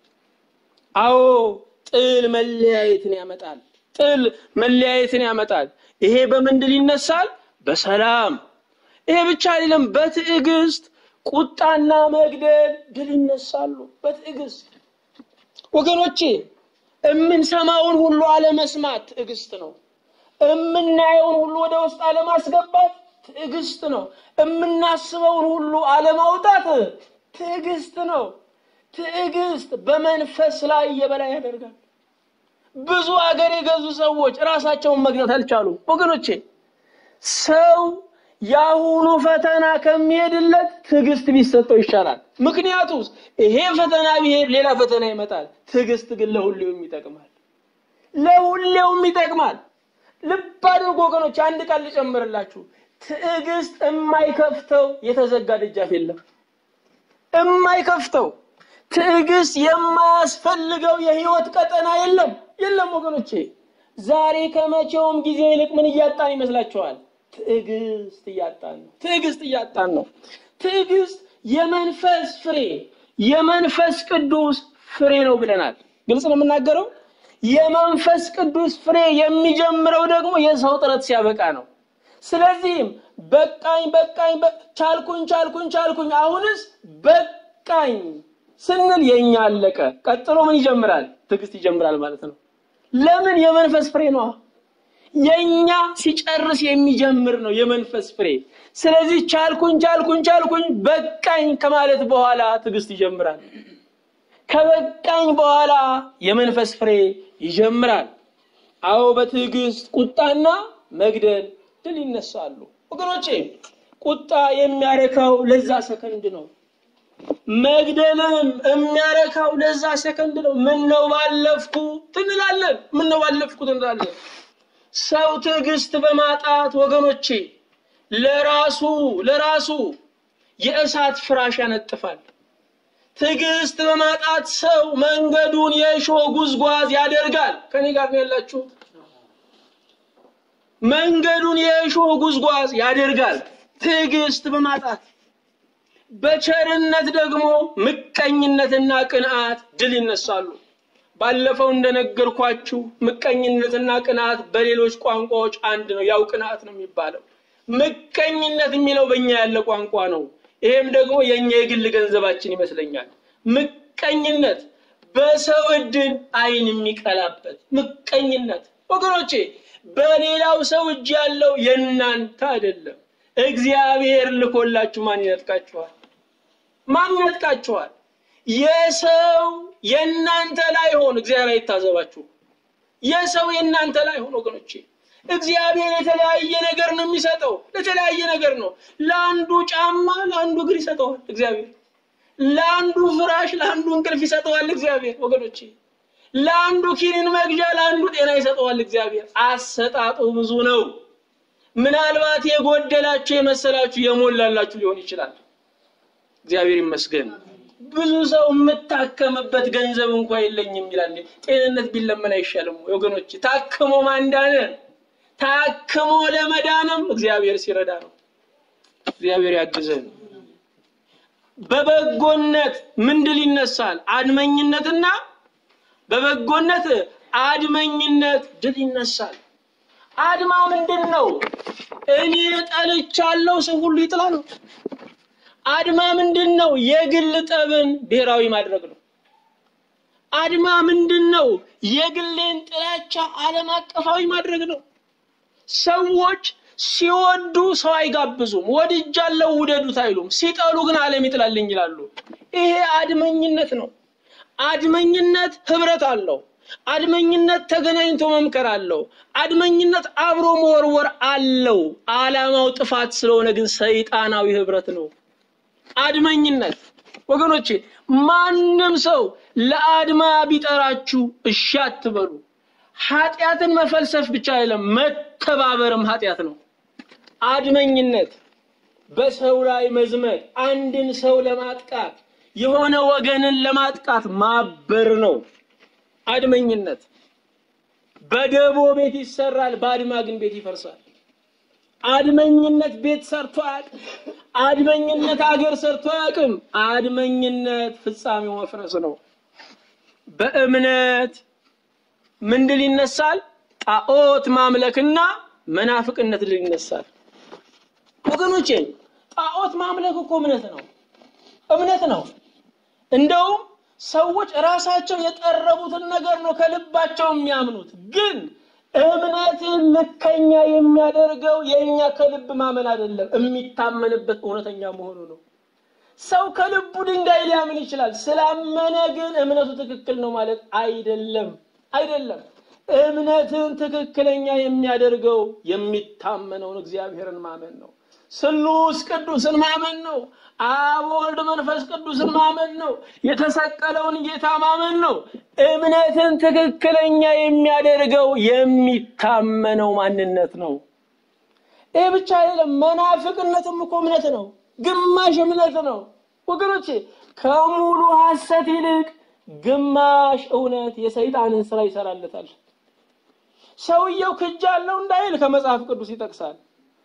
አዎ ጥል መለያየትን ያመጣል። ጥል መለያየትን ያመጣል። ይሄ በምን ድል ይነሳል? በሰላም። ይሄ ብቻ አይደለም፣ በትዕግስት ቁጣና መግደል ድል ይነሳሉ። በትዕግስት ወገኖቼ፣ የምንሰማውን ሁሉ አለመስማት ትዕግስት ነው። የምናየውን ሁሉ ወደ ውስጥ አለማስገባት ትዕግስት ነው። የምናስበውን ሁሉ አለማውጣት ትዕግስት ነው። ትዕግስት በመንፈስ ላይ የበላይ ያደርጋል። ብዙ አገር የገዙ ሰዎች ራሳቸውን መግዛት አልቻሉም። ወገኖቼ ሰው የአሁኑ ፈተና ከሚሄድለት ትዕግስት ቢሰጠው ይሻላል። ምክንያቱም ይሄ ፈተና ቢሄድ ሌላ ፈተና ይመጣል። ትዕግስት ግን ለሁሌውም ይጠቅማል። ለሁሌውም ይጠቅማል። ልብ አድርጎ ወገኖች፣ አንድ ቃል ልጨምርላችሁ። ትዕግስት የማይከፍተው የተዘጋ ደጃፍ የለም። የማይከፍተው ትዕግስት የማያስፈልገው የህይወት ቀጠና የለም የለም። ወገኖቼ ዛሬ ከመቼውም ጊዜ ይልቅ ምን እያጣን ይመስላችኋል? ትዕግስት እያጣን ነው። ትዕግስት እያጣን ነው። ትዕግስት የመንፈስ ፍሬ የመንፈስ ቅዱስ ፍሬ ነው ብለናል። ግልጽ ነው የምናገረው። የመንፈስ ቅዱስ ፍሬ የሚጀምረው ደግሞ የሰው ጥረት ሲያበቃ ነው። ስለዚህም በቃኝ በቃኝ ቻልኩኝ ቻልኩኝ ቻልኩኝ አሁንስ በቃኝ ስንል የኛ አለቀ። ቀጥሎ ምን ይጀምራል? ትዕግስት ይጀምራል ማለት ነው። ለምን? የመንፈስ ፍሬ ነዋ። የኛ ሲጨርስ የሚጀምር ነው የመንፈስ ፍሬ። ስለዚህ ቻልኩኝ ቻልኩኝ ቻልኩኝ በቃኝ ከማለት በኋላ ትዕግስት ይጀምራል። ከበቃኝ በኋላ የመንፈስ ፍሬ ይጀምራል። አዎ በትዕግስት ቁጣና መግደል ድል ይነሳሉ። ወገኖቼ ቁጣ የሚያረካው ለዛ ሰከንድ ነው። መግደልም የሚያረካው ለዛ ሰከንድ ነው። ምን ነው ባለፍኩ ትንላለን። ምን ነው ባለፍኩ ትንላለን። ሰው ትዕግስት በማጣት ወገኖቼ ለራሱ ለራሱ የእሳት ፍራሽ ያነጥፋል። ትዕግስት በማጣት ሰው መንገዱን የእሾህ ጉዝጓዝ ያደርጋል። ከኔ ጋር ነው ያላችሁት? መንገዱን የእሾህ ጉዝጓዝ ያደርጋል። ትዕግስት በማጣት በቸርነት ደግሞ ምቀኝነትና ቅንዓት ድል ይነሳሉ። ባለፈው እንደነገርኳችሁ ምቀኝነትና ቅንዓት በሌሎች ቋንቋዎች አንድ ነው። ያው ቅንዓት ነው የሚባለው። ምቀኝነት የሚለው በእኛ ያለ ቋንቋ ነው። ይሄም ደግሞ የእኛ የግል ገንዘባችን ይመስለኛል። ምቀኝነት በሰው እድል ዓይን የሚቀላበት ምቀኝነት ወገኖቼ፣ በሌላው ሰው እጅ ያለው የእናንተ አይደለም። እግዚአብሔር ልኮላችሁ ማን ይነጥቃችኋል? ማን ይነጥቃችኋል? የሰው የእናንተ ላይ ሆን እግዚአብሔር አይታዘባችሁ። የሰው የእናንተ ላይ ሆን ወገኖቼ፣ እግዚአብሔር የተለያየ ነገር ነው የሚሰጠው። ለተለያየ ነገር ነው። ለአንዱ ጫማ ለአንዱ እግር ይሰጠዋል እግዚአብሔር። ለአንዱ ፍራሽ ለአንዱ እንቅልፍ ይሰጠዋል እግዚአብሔር። ወገኖቼ ለአንዱ ኪኒን መግዣ ለአንዱ ጤና ይሰጠዋል እግዚአብሔር። አሰጣጡ ብዙ ነው። ምናልባት የጎደላችሁ የመሰላችሁ የሞላላችሁ ሊሆን ይችላል። እግዚአብሔር ይመስገን። ብዙ ሰው የምታከምበት ገንዘብ እንኳ የለኝም ይላል። ጤንነት ቢለመን አይሻልም ወገኖች? ታክሞ ማንዳነ ታክሞ ለመዳንም እግዚአብሔር ሲረዳ ነው። እግዚአብሔር ያግዘን። በበጎነት ምን ድል ይነሳል? አድመኝነትና በበጎነት አድመኝነት ድል ይነሳል። አድማ ምንድን ነው? እኔ ጠልቻለሁ ሰው ሁሉ ይጥላ ነው። አድማ ምንድን ነው? የግል ጠብን ብሔራዊ ማድረግ ነው። አድማ ምንድን ነው? የግሌን ጥላቻ ዓለም አቀፋዊ ማድረግ ነው። ሰዎች ሲወዱ ሰው አይጋብዙም። ወድጃለሁ ውደዱት አይሉም። ሲጠሉ ግን ዓለም ይጥላልኝ ይላሉ። ይሄ አድመኝነት ነው። አድመኝነት ህብረት አለው። አድመኝነት ተገናኝቶ መምከር አለው። አድመኝነት አብሮ መወርወር አለው። ዓላማው ጥፋት ስለሆነ ግን ሰይጣናዊ ህብረት ነው። አድመኝነት ወገኖቼ፣ ማንም ሰው ለአድማ ቢጠራችሁ እሺ አትበሉ። ኃጢአትን መፈልሰፍ ብቻ አይደለም፣ መተባበርም ኃጢአት ነው። አድመኝነት በሰው ላይ መዝመት፣ አንድን ሰው ለማጥቃት የሆነ ወገንን ለማጥቃት ማበር ነው። አድመኝነት በደቦ ቤት ይሰራል፣ በአድማ ግን ቤት ይፈርሳል። አድመኝነት ቤት ሰርቶ አያውቅም። አድመኝነት አገር ሰርቶ አያውቅም። አድመኝነት ፍጻሜው መፍረስ ነው። በእምነት ምን ድል ይነሳል? ጣዖት ማምለክና መናፍቅነት ድል ይነሳል። ወገኖቼ ጣዖት ማምለክ እኮ እምነት ነው፣ እምነት ነው። እንደውም ሰዎች ራሳቸው የጠረቡትን ነገር ነው ከልባቸው የሚያምኑት። ግን እምነትን ልከኛ የሚያደርገው የእኛ ከልብ ማመን አይደለም፣ የሚታመንበት እውነተኛ መሆኑ ነው። ሰው ከልቡ ድንጋይ ሊያምን ይችላል። ስላመነ ግን እምነቱ ትክክል ነው ማለት አይደለም፣ አይደለም። እምነትን ትክክለኛ የሚያደርገው የሚታመነውን እግዚአብሔርን ማመን ነው። ስሉስ ቅዱስን ማመን ነው። አብ ወልድ መንፈስ ቅዱስን ማመን ነው። የተሰቀለውን ጌታ ማመን ነው። እምነትን ትክክለኛ የሚያደርገው የሚታመነው ማንነት ነው። ይህ ብቻ አይደለም። መናፍቅነትም እኮ እምነት ነው፣ ግማሽ እምነት ነው። ወገኖቼ ከሙሉ ሐሰት ይልቅ ግማሽ እውነት የሰይጣንን ስራ ይሰራለታል። ሰውየው ክጃለው እንዳይል ከመጽሐፍ ቅዱስ ይጠቅሳል።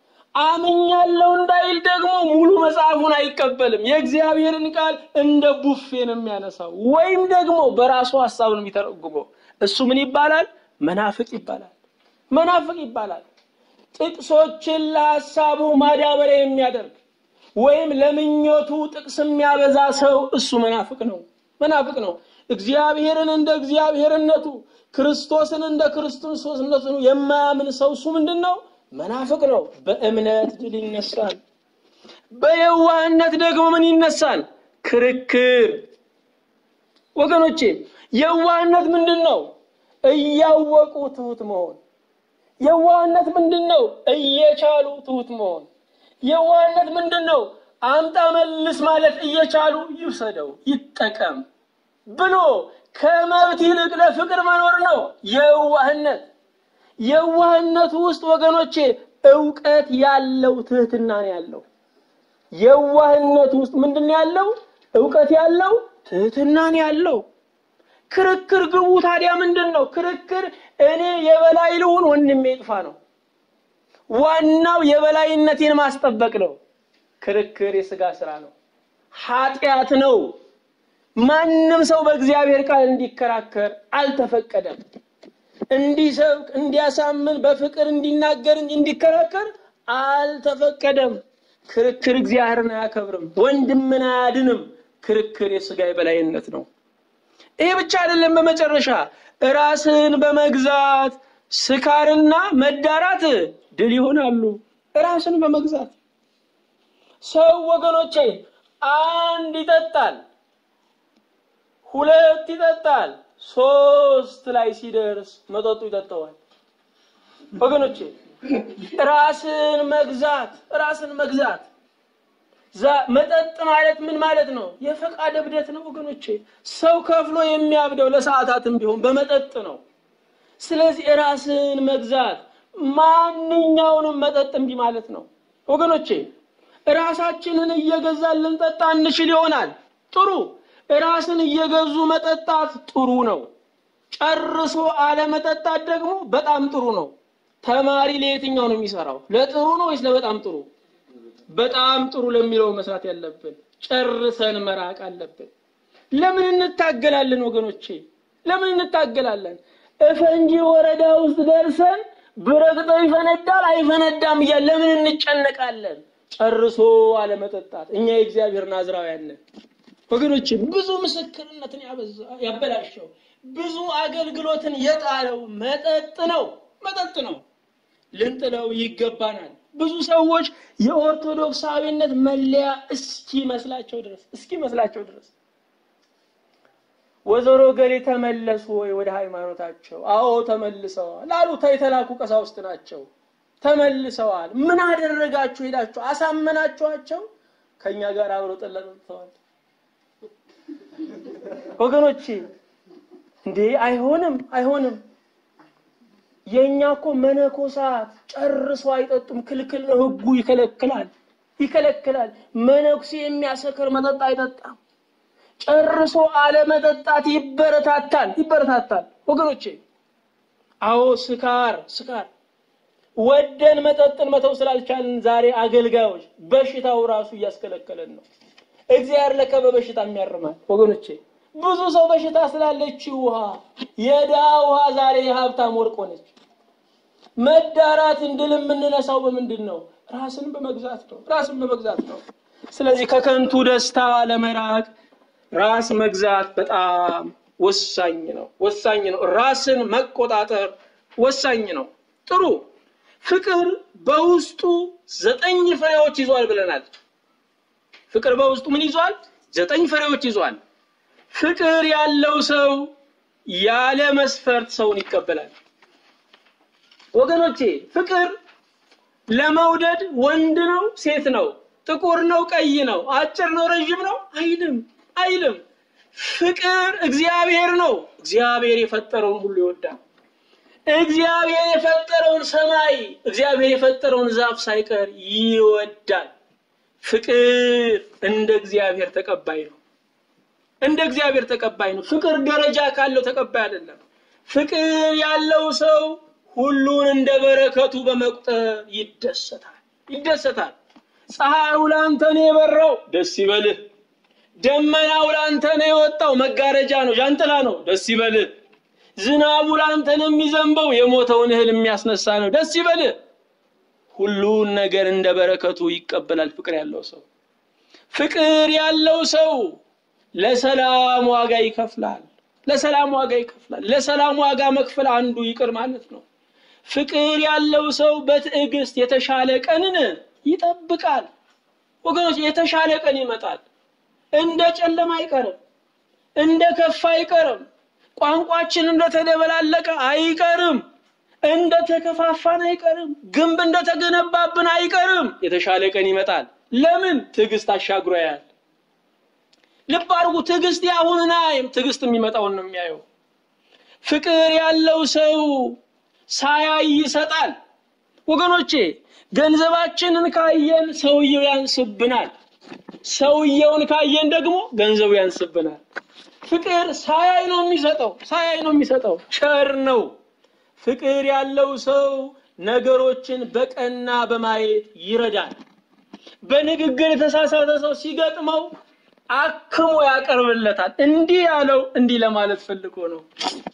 አምኛለው እንዳይል ደግሞ ሙሉ መጽሐፉን አይቀበልም። የእግዚአብሔርን ቃል እንደ ቡፌ ነው የሚያነሳው፣ ወይም ደግሞ በራሱ ሀሳብ ነው የሚተረጉመው። እሱ ምን ይባላል? መናፍቅ ይባላል። መናፍቅ ይባላል። ጥቅሶችን ለሀሳቡ ማዳበሪያ የሚያደርግ ወይም ለምኞቱ ጥቅስ የሚያበዛ ሰው እሱ መናፍቅ ነው። መናፍቅ ነው። እግዚአብሔርን እንደ እግዚአብሔርነቱ ክርስቶስን እንደ ክርስቶስነቱ የማያምን ሰው እሱ ምንድን ነው? መናፍቅ ነው። በእምነት ድል ይነሳል። በየዋህነት ደግሞ ምን ይነሳል? ክርክር። ወገኖቼ የዋህነት ምንድን ነው? እያወቁ ትሁት መሆን። የዋህነት ምንድን ነው? እየቻሉ ትሁት መሆን። የዋህነት ምንድን ነው? አምጣ መልስ ማለት እየቻሉ ይውሰደው ይጠቀም ብሎ ከመብት ይልቅ ለፍቅር መኖር ነው የዋህነት። የዋህነቱ ውስጥ ወገኖቼ እውቀት ያለው ትህትና ነው ያለው። የዋህነት ውስጥ ምንድን ነው ያለው? እውቀት ያለው ትህትና ነው ያለው። ክርክር ግቡ ታዲያ ምንድን ነው? ክርክር እኔ የበላይ ልሁን ወንድሜ ይጥፋ ነው። ዋናው የበላይነቴን ማስጠበቅ ነው። ክርክር የስጋ ስራ ነው፣ ኃጢአት ነው። ማንም ሰው በእግዚአብሔር ቃል እንዲከራከር አልተፈቀደም። እንዲሰብክ፣ እንዲያሳምን፣ በፍቅር እንዲናገር እንጂ እንዲከራከር አልተፈቀደም። ክርክር እግዚአብሔርን አያከብርም፣ ወንድምን አያድንም። ክርክር የስጋ የበላይነት ነው። ይሄ ብቻ አይደለም። በመጨረሻ ራስን በመግዛት ስካርና መዳራት ድል ይሆናሉ። ራስን በመግዛት ሰው ወገኖቼ አንድ ይጠጣል፣ ሁለት ይጠጣል፣ ሶስት ላይ ሲደርስ መጠጡ ይጠጣዋል። ወገኖቼ ራስን መግዛት ራስን መግዛት መጠጥ ማለት ምን ማለት ነው? የፈቃድ እብደት ነው ወገኖቼ። ሰው ከፍሎ የሚያብደው ለሰዓታትም ቢሆን በመጠጥ ነው። ስለዚህ ራስን መግዛት ማንኛውንም መጠጥ እምቢ ማለት ነው ወገኖቼ። ራሳችንን እየገዛን ልንጠጣ እንችል ይሆናል። ጥሩ። ራስን እየገዙ መጠጣት ጥሩ ነው። ጨርሶ አለመጠጣት ደግሞ በጣም ጥሩ ነው። ተማሪ ለየትኛው ነው የሚሰራው? ለጥሩ ነው ወይስ ለበጣም ጥሩ? በጣም ጥሩ ለሚለው መስራት ያለብን ጨርሰን መራቅ አለብን። ለምን እንታገላለን ወገኖቼ? ለምን እንታገላለን? እፈንጂ ወረዳ ውስጥ ደርሰን ብረግጠው ይፈነዳል አይፈነዳም እያለ ለምን እንጨነቃለን? ጨርሶ አለመጠጣት። እኛ የእግዚአብሔር ናዝራውያን ነን ወገኖቼ። ብዙ ምስክርነትን ያበላሸው ብዙ አገልግሎትን የጣለው መጠጥ ነው መጠጥ ነው። ልንጥለው ይገባናል። ብዙ ሰዎች የኦርቶዶክሳዊነት መለያ እስኪ መስላቸው ድረስ እስኪ መስላቸው ድረስ ወይዘሮ ገሌ ተመለሱ ወይ ወደ ሃይማኖታቸው? አዎ ተመልሰዋል አሉ። የተላኩ ቀሳውስት ናቸው። ተመልሰዋል። ምን አደረጋችሁ? ሄዳችሁ አሳመናችኋቸው? ከኛ ጋር አብረው ጠላ ጠጥተዋል። ወገኖቼ እንዴ አይሆንም፣ አይሆንም። የኛ እኮ መነኮሳት ጨርሶ አይጠጡም። ክልክል ነው፣ ህጉ ይከለክላል፣ ይከለክላል። መነኩሴ የሚያሰክር መጠጥ አይጠጣም። ጨርሶ አለመጠጣት ይበረታታል፣ ይበረታታል። ወገኖቼ አዎ ስካር ስካር ወደን መጠጥን መተው ስላልቻልን ዛሬ አገልጋዮች በሽታው ራሱ እያስከለከለን ነው። እግዚአብሔር ለከ በበሽታ የሚያርማል ወገኖቼ። ብዙ ሰው በሽታ ስላለች ውሃ የድሃ ውሃ ዛሬ የሀብታም ወርቅ ሆነች። መዳራትን ድል የምንነሳው በምንድን ነው? ራስን በመግዛት ነው። ራስን በመግዛት ነው። ስለዚህ ከከንቱ ደስታ ለመራቅ ራስ መግዛት በጣም ወሳኝ ነው። ወሳኝ ነው። ራስን መቆጣጠር ወሳኝ ነው። ጥሩ ፍቅር በውስጡ ዘጠኝ ፍሬዎች ይዟል ብለናል። ፍቅር በውስጡ ምን ይዟል? ዘጠኝ ፍሬዎች ይዟል። ፍቅር ያለው ሰው ያለ መስፈርት ሰውን ይቀበላል። ወገኖቼ ፍቅር ለመውደድ ወንድ ነው ሴት ነው፣ ጥቁር ነው ቀይ ነው፣ አጭር ነው ረዥም ነው አይልም አይልም። ፍቅር እግዚአብሔር ነው። እግዚአብሔር የፈጠረውን ሁሉ ይወዳል። እግዚአብሔር የፈጠረውን ሰማይ፣ እግዚአብሔር የፈጠረውን ዛፍ ሳይቀር ይወዳል። ፍቅር እንደ እግዚአብሔር ተቀባይ ነው። እንደ እግዚአብሔር ተቀባይ ነው። ፍቅር ደረጃ ካለው ተቀባይ አይደለም። ፍቅር ያለው ሰው ሁሉን እንደ በረከቱ በመቁጠር ይደሰታል ይደሰታል። ፀሐዩ ላንተ ነው የበራው፣ ደስ ይበልህ። ደመናው ላንተ ነው የወጣው፣ መጋረጃ ነው፣ ዣንጥላ ነው፣ ደስ ይበልህ። ዝናቡ ላንተ ነው የሚዘንበው፣ የሞተውን እህል የሚያስነሳ ነው፣ ደስ ይበልህ። ሁሉን ነገር እንደ በረከቱ ይቀበላል ፍቅር ያለው ሰው። ፍቅር ያለው ሰው ለሰላም ዋጋ ይከፍላል። ለሰላም ዋጋ ይከፍላል። ለሰላም ዋጋ መክፈል አንዱ ይቅር ማለት ነው። ፍቅር ያለው ሰው በትዕግስት የተሻለ ቀንን ይጠብቃል። ወገኖች የተሻለ ቀን ይመጣል። እንደ ጨለማ አይቀርም፣ እንደ ከፋ አይቀርም፣ ቋንቋችን እንደተደበላለቀ አይቀርም፣ እንደ ተከፋፋን አይቀርም፣ ግንብ እንደተገነባብን አይቀርም። የተሻለ ቀን ይመጣል። ለምን? ትዕግስት አሻግሮ ያያል። ልብ አድርጉ። ትዕግስት ያሁንን አያይም፣ ትዕግስት የሚመጣውን ነው የሚያየው። ፍቅር ያለው ሰው ሳያይ ይሰጣል። ወገኖቼ ገንዘባችንን ካየን ሰውየው ያንስብናል። ሰውየውን ካየን ደግሞ ገንዘቡ ያንስብናል። ፍቅር ሳያይ ነው የሚሰጠው፣ ሳያይ ነው የሚሰጠው። ቸር ነው። ፍቅር ያለው ሰው ነገሮችን በቀና በማየት ይረዳል። በንግግር የተሳሳተ ሰው ሲገጥመው አክሞ ያቀርብለታል። እንዲህ ያለው እንዲህ ለማለት ፈልጎ ነው።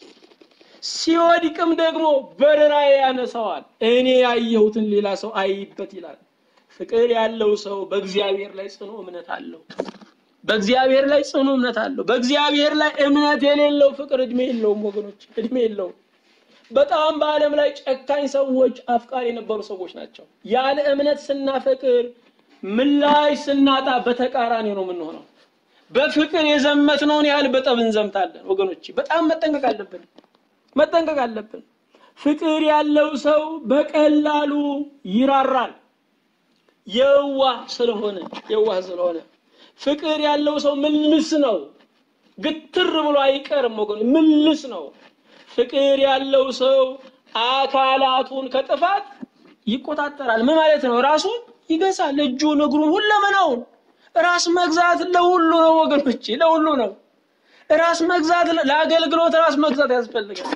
ሲወድቅም ደግሞ በርራዬ ያነሳዋል። እኔ ያየሁትን ሌላ ሰው አይበት ይላል። ፍቅር ያለው ሰው በእግዚአብሔር ላይ ጽኑ እምነት አለው። በእግዚአብሔር ላይ ጽኑ እምነት አለው። በእግዚአብሔር ላይ እምነት የሌለው ፍቅር እድሜ የለውም ወገኖች፣ እድሜ የለውም። በጣም በዓለም ላይ ጨካኝ ሰዎች አፍቃሪ የነበሩ ሰዎች ናቸው። ያለ እምነት ስናፈቅር ምላሽ ስናጣ በተቃራኒ ነው የምንሆነው። በፍቅር የዘመትነውን ያህል በጠብ እንዘምታለን ወገኖች። በጣም መጠንቀቅ አለብን መጠንቀቅ አለብን። ፍቅር ያለው ሰው በቀላሉ ይራራል። የዋህ ስለሆነ የዋህ ስለሆነ ፍቅር ያለው ሰው ምልስ ነው። ግትር ብሎ አይቀርም ወገን፣ ምልስ ነው። ፍቅር ያለው ሰው አካላቱን ከጥፋት ይቆጣጠራል። ምን ማለት ነው? ራሱን ይገዛል። እጁን፣ እግሩን፣ ሁለመናውን ራስ መግዛት ለሁሉ ነው ወገኖች፣ ለሁሉ ነው። ራስ መግዛት ለአገልግሎት ራስ መግዛት ያስፈልጋል።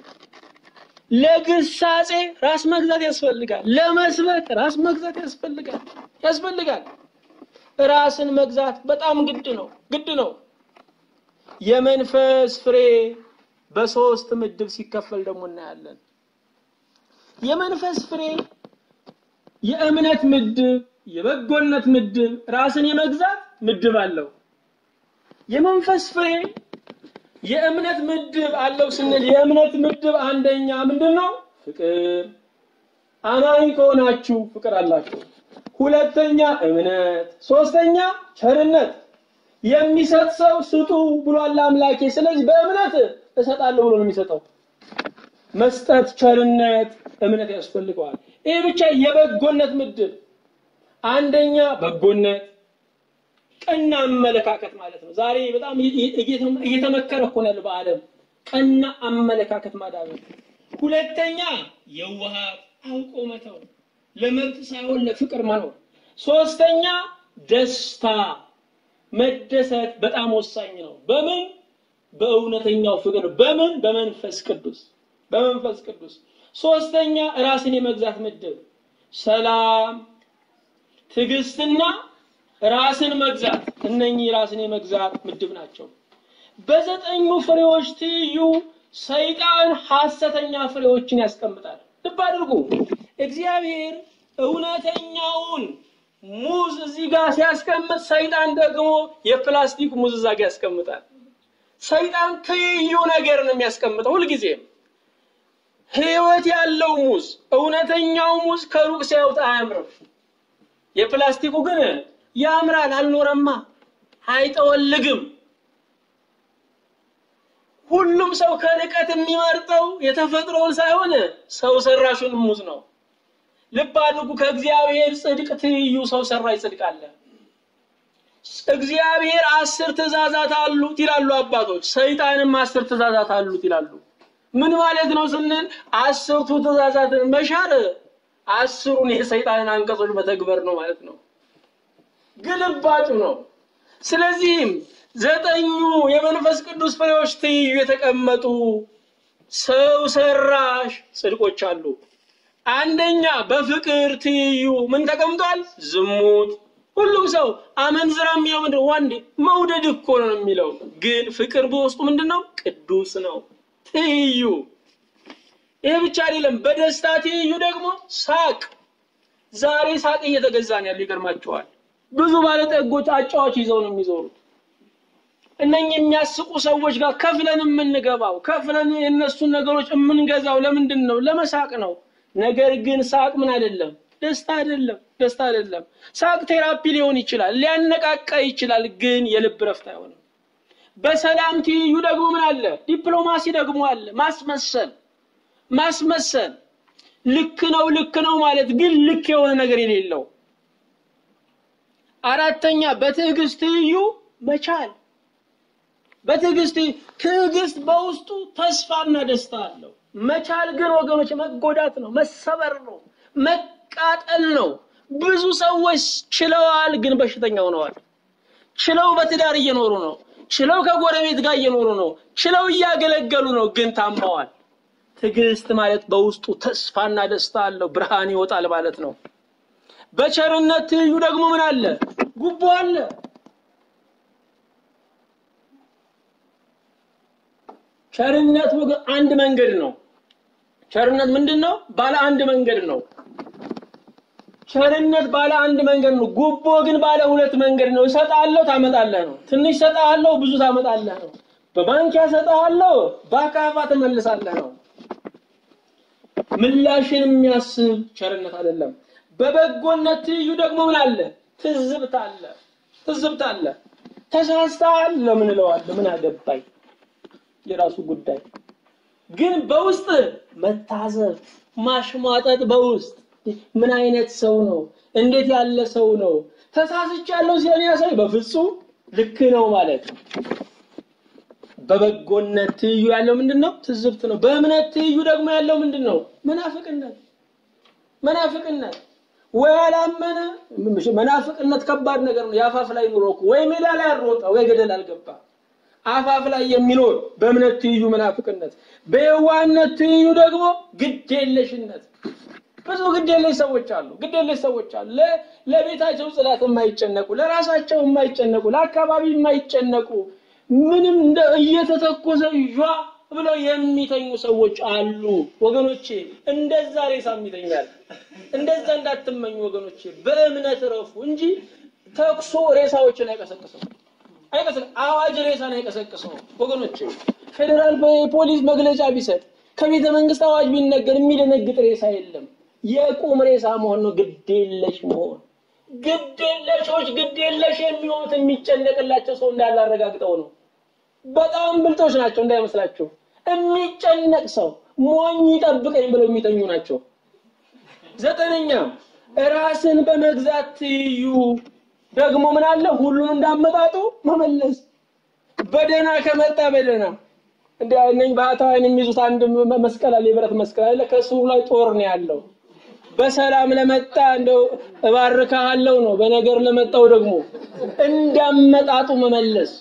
ለግሳጼ ራስ መግዛት ያስፈልጋል። ለመስበክ ራስ መግዛት ያስፈልጋል ያስፈልጋል። ራስን መግዛት በጣም ግድ ነው ግድ ነው። የመንፈስ ፍሬ በሶስት ምድብ ሲከፈል ደግሞ እናያለን። የመንፈስ ፍሬ የእምነት ምድብ፣ የበጎነት ምድብ፣ ራስን የመግዛት ምድብ አለው። የመንፈስ ፍሬ የእምነት ምድብ አለው ስንል የእምነት ምድብ አንደኛ ምንድን ነው? ፍቅር። አማኝ ከሆናችሁ ፍቅር አላችሁ። ሁለተኛ እምነት፣ ሶስተኛ ቸርነት። የሚሰጥ ሰው ስጡ ብሏል አምላኬ። ስለዚህ በእምነት እሰጣለሁ ብሎ ነው የሚሰጠው። መስጠት፣ ቸርነት፣ እምነት ያስፈልገዋል። ይህ ብቻ የበጎነት ምድብ አንደኛ በጎነት ቀና አመለካከት ማለት ነው። ዛሬ በጣም እየተመከረ እኮ ነው ያለው በዓለም ቀና አመለካከት ማዳበር። ሁለተኛ የዋሃት አውቆ መተው፣ ለመብት ሳይሆን ለፍቅር መኖር። ሶስተኛ ደስታ መደሰት በጣም ወሳኝ ነው። በምን በእውነተኛው ፍቅር። በምን በመንፈስ ቅዱስ በመንፈስ ቅዱስ። ሶስተኛ ራስን የመግዛት ምድብ ሰላም፣ ትዕግስትና ራስን መግዛት እነኚህ ራስን የመግዛት ምድብ ናቸው። በዘጠኙ ፍሬዎች ትይዩ ሰይጣን ሐሰተኛ ፍሬዎችን ያስቀምጣል። ልብ አድርጉ። እግዚአብሔር እውነተኛውን ሙዝ እዚህ ጋር ሲያስቀምጥ፣ ሰይጣን ደግሞ የፕላስቲክ ሙዝ እዛ ጋር ያስቀምጣል። ሰይጣን ትይዩ ነገር ነው የሚያስቀምጠው ሁልጊዜም። ሕይወት ያለው ሙዝ እውነተኛው ሙዝ ከሩቅ ሲያዩት አያምርም። የፕላስቲኩ ግን ያምራል። አልኖረማ፣ አይጠወልግም። ሁሉም ሰው ከርቀት የሚመርጠው የተፈጥሮውን ሳይሆን ሰው ሰራሹን ሙዝ ነው። ልብ አድርጉ። ከእግዚአብሔር ጽድቅ ትይዩ ሰው ሰራሽ ጽድቅ አለ። እግዚአብሔር አስር ትእዛዛት አሉት ይላሉ አባቶች፣ ሰይጣንም አስር ትእዛዛት አሉት ይላሉ። ምን ማለት ነው ስንል አስርቱ ትእዛዛትን መሻር አስሩን የሰይጣንን አንቀጾች መተግበር ነው ማለት ነው። ግልባጩ ነው። ስለዚህም ዘጠኙ የመንፈስ ቅዱስ ፍሬዎች ትይዩ የተቀመጡ ሰው ሰራሽ ጽድቆች አሉ። አንደኛ በፍቅር ትይዩ ምን ተቀምጧል? ዝሙት። ሁሉም ሰው አመንዝራ የሚለው ምንድን ወንድ መውደድ እኮ ነው የሚለው፣ ግን ፍቅር በውስጡ ምንድን ነው? ቅዱስ ነው። ትይዩ ይህ ብቻ አይደለም። በደስታ ትይዩ ደግሞ ሳቅ። ዛሬ ሳቅ እየተገዛ ነው ያለው። ይገርማቸዋል። ብዙ ባለጠጎች አጫዋች ይዘው ነው የሚዞሩት። እነኚህ የሚያስቁ ሰዎች ጋር ከፍለን የምንገባው ከፍለን የእነሱን ነገሮች የምንገዛው ለምንድን ነው? ለመሳቅ ነው። ነገር ግን ሳቅ ምን አይደለም፣ ደስታ አይደለም፣ ደስታ አይደለም። ሳቅ ቴራፒ ሊሆን ይችላል፣ ሊያነቃቃ ይችላል፣ ግን የልብ ረፍት አይሆንም። በሰላም ትይዩ ደግሞ ምን አለ? ዲፕሎማሲ ደግሞ አለ። ማስመሰል ማስመሰል ልክ ነው ልክ ነው ማለት ግን ልክ የሆነ ነገር የሌለው። አራተኛ በትዕግስት ትይዩ መቻል። በትዕግስት ትዕግስት በውስጡ ተስፋና ደስታ አለው። መቻል ግን ወገኖች መጎዳት ነው፣ መሰበር ነው፣ መቃጠል ነው። ብዙ ሰዎች ችለዋል፣ ግን በሽተኛ ሆነዋል። ችለው በትዳር እየኖሩ ነው። ችለው ከጎረቤት ጋር እየኖሩ ነው። ችለው እያገለገሉ ነው፣ ግን ታመዋል። ትዕግስት ማለት በውስጡ ተስፋና ደስታ አለው፣ ብርሃን ይወጣል ማለት ነው። በቸርነት ትይዩ ደግሞ ምን አለ? ጉቦ አለ። ቸርነት ወገን አንድ መንገድ ነው። ቸርነት ምንድን ነው? ባለ አንድ መንገድ ነው። ቸርነት ባለ አንድ መንገድ ነው። ጉቦ ግን ባለ ሁለት መንገድ ነው። እሰጥሃለሁ፣ ታመጣለህ ነው። ትንሽ እሰጥሃለሁ፣ ብዙ ታመጣለህ ነው። በባንኪያ እሰጥሃለሁ፣ በአካፋ ትመልሳለህ ነው። ምላሽን የሚያስብ ቸርነት አይደለም። በበጎነት ትይዩ ደግሞ ምን አለ? ትዝብት አለ። ትዝብት አለ። ተሳስተሃል ለምን እለዋለሁ? ምን አገባኝ? የራሱ ጉዳይ። ግን በውስጥ መታዘብ፣ ማሽሟጠጥ በውስጥ ምን አይነት ሰው ነው? እንዴት ያለ ሰው ነው? ተሳስቻለሁ ሲሆን ያ ሰው በፍጹም ልክ ነው ማለት በበጎነት ትይዩ ያለው ምንድን ነው? ትዝብት ነው። በእምነት ትይዩ ደግሞ ያለው ምንድን ነው? መናፍቅነት መናፍቅነት ወይ አላመነ መናፍቅነት ከባድ ነገር ነው። የአፋፍ ላይ ኑሮ እኮ ወይ ሜዳ ላይ አልሮጠ ወይ ገደል አልገባ። አፋፍ ላይ የሚኖር በእምነት ትይዩ መናፍቅነት፣ በየዋህነት ትይዩ ደግሞ ግዴለሽነት። ብዙ ግዴለሽ ሰዎች አሉ። ግዴለሽ ሰዎች አሉ። ለቤታቸው ጽዳት የማይጨነቁ፣ ለራሳቸው የማይጨነቁ፣ ለአካባቢ የማይጨነቁ ምንም እንደ እየተተኮሰ ዣ ብለው የሚተኙ ሰዎች አሉ። ወገኖቼ እንደዛ ሬሳም ይተኛል። እንደዛ እንዳትመኙ ወገኖቼ፣ በእምነት ረፉ እንጂ ተኩሶ ሬሳዎችን አይቀሰቅስም። አይቀሰቅስም። አዋጅ ሬሳን አይቀሰቅሰው ወገኖቼ። ፌዴራል ፖሊስ መግለጫ ቢሰጥ ከቤተ መንግስት አዋጅ ቢነገር የሚደነግጥ ሬሳ የለም። የቁም ሬሳ መሆን ነው፣ ግዴለሽ መሆን። ግዴለሾች ግዴለሽ የሚሆኑት የሚጨነቅላቸው ሰው እንዳለ አረጋግጠው ነው። በጣም ብልጦች ናቸው እንዳይመስላችሁ። የሚጨነቅ ሰው ሞኝ ይጠብቀኝ ብለው የሚተኙ ናቸው። ዘጠነኛ ራስን በመግዛት ትይዩ ደግሞ ምን አለ? ሁሉን እንዳመጣጡ መመለስ። በደህና ከመጣ በደህና እንደ እነኝ ባህታውያን የሚይዙት አንድ መስቀል አለ፣ የብረት መስቀል አለ። ከሱ ላይ ጦር ነው ያለው። በሰላም ለመጣ እንደው እባርካለሁ ነው። በነገር ለመጣው ደግሞ እንዳመጣጡ መመለስ።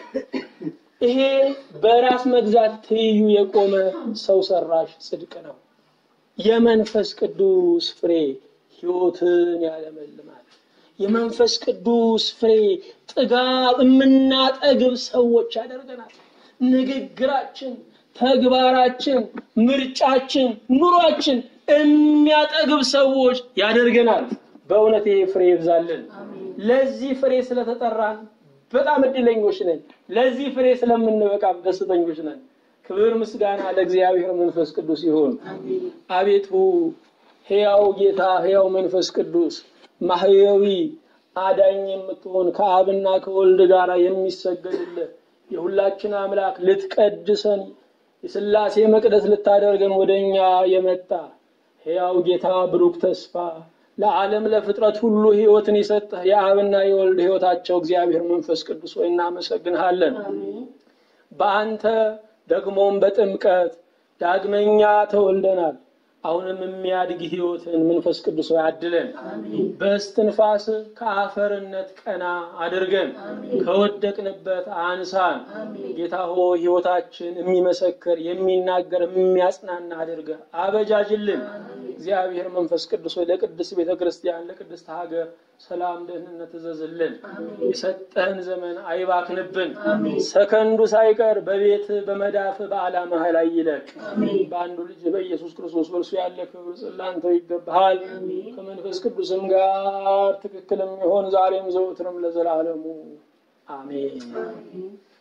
ይሄ በራስ መግዛት ትይዩ የቆመ ሰው ሰራሽ ጽድቅ ነው። የመንፈስ ቅዱስ ፍሬ ሕይወትን ያለመልማል። የመንፈስ ቅዱስ ፍሬ ጥጋብ የምናጠግብ ሰዎች ያደርገናል። ንግግራችን፣ ተግባራችን፣ ምርጫችን፣ ኑሯችን የሚያጠግብ ሰዎች ያደርገናል። በእውነት ይሄ ፍሬ ይብዛልን። ለዚህ ፍሬ ስለተጠራን በጣም እድለኞች ነን። ለዚህ ፍሬ ስለምንበቃም ደስተኞች ነን። ክብር ምስጋና ለእግዚአብሔር መንፈስ ቅዱስ ይሁን። አቤቱ ሕያው ጌታ ሕያው መንፈስ ቅዱስ ማህያዊ አዳኝ የምትሆን ከአብና ከወልድ ጋር የሚሰገድልህ የሁላችን አምላክ ልትቀድሰን የሥላሴ መቅደስ ልታደርገን ወደ እኛ የመጣ ሕያው ጌታ ብሩክ ተስፋ ለዓለም ለፍጥረት ሁሉ ሕይወትን የሰጠህ የአብና የወልድ ሕይወታቸው እግዚአብሔር መንፈስ ቅዱስ ሆይ እናመሰግንሃለን። በአንተ ደግሞም በጥምቀት ዳግመኛ ተወልደናል። አሁንም የሚያድግ ሕይወትን መንፈስ ቅዱስ ሆይ አድለን። በስትንፋስ ከአፈርነት ቀና አድርገን ከወደቅንበት አንሳን። ጌታ ሆይ ሕይወታችን የሚመሰክር የሚናገር የሚያጽናና አድርገህ አበጃጅልን። እግዚአብሔር መንፈስ ቅዱስ ሆይ ለቅድስት ቤተ ክርስቲያን ለቅድስት ሀገር ሰላም፣ ደህንነት እዘዝልን። የሰጠህን ዘመን አይባክንብን። ሰከንዱ ሳይቀር በቤት በመዳፍ በዓላማ ላይ ይለቅ። በአንዱ ልጅ በኢየሱስ ክርስቶስ በእርሱ ያለ ክብር ጽላንተ ይገባሃል። ከመንፈስ ቅዱስም ጋር ትክክልም ይሆን ዛሬም ዘውትርም ለዘላለሙ አሜን።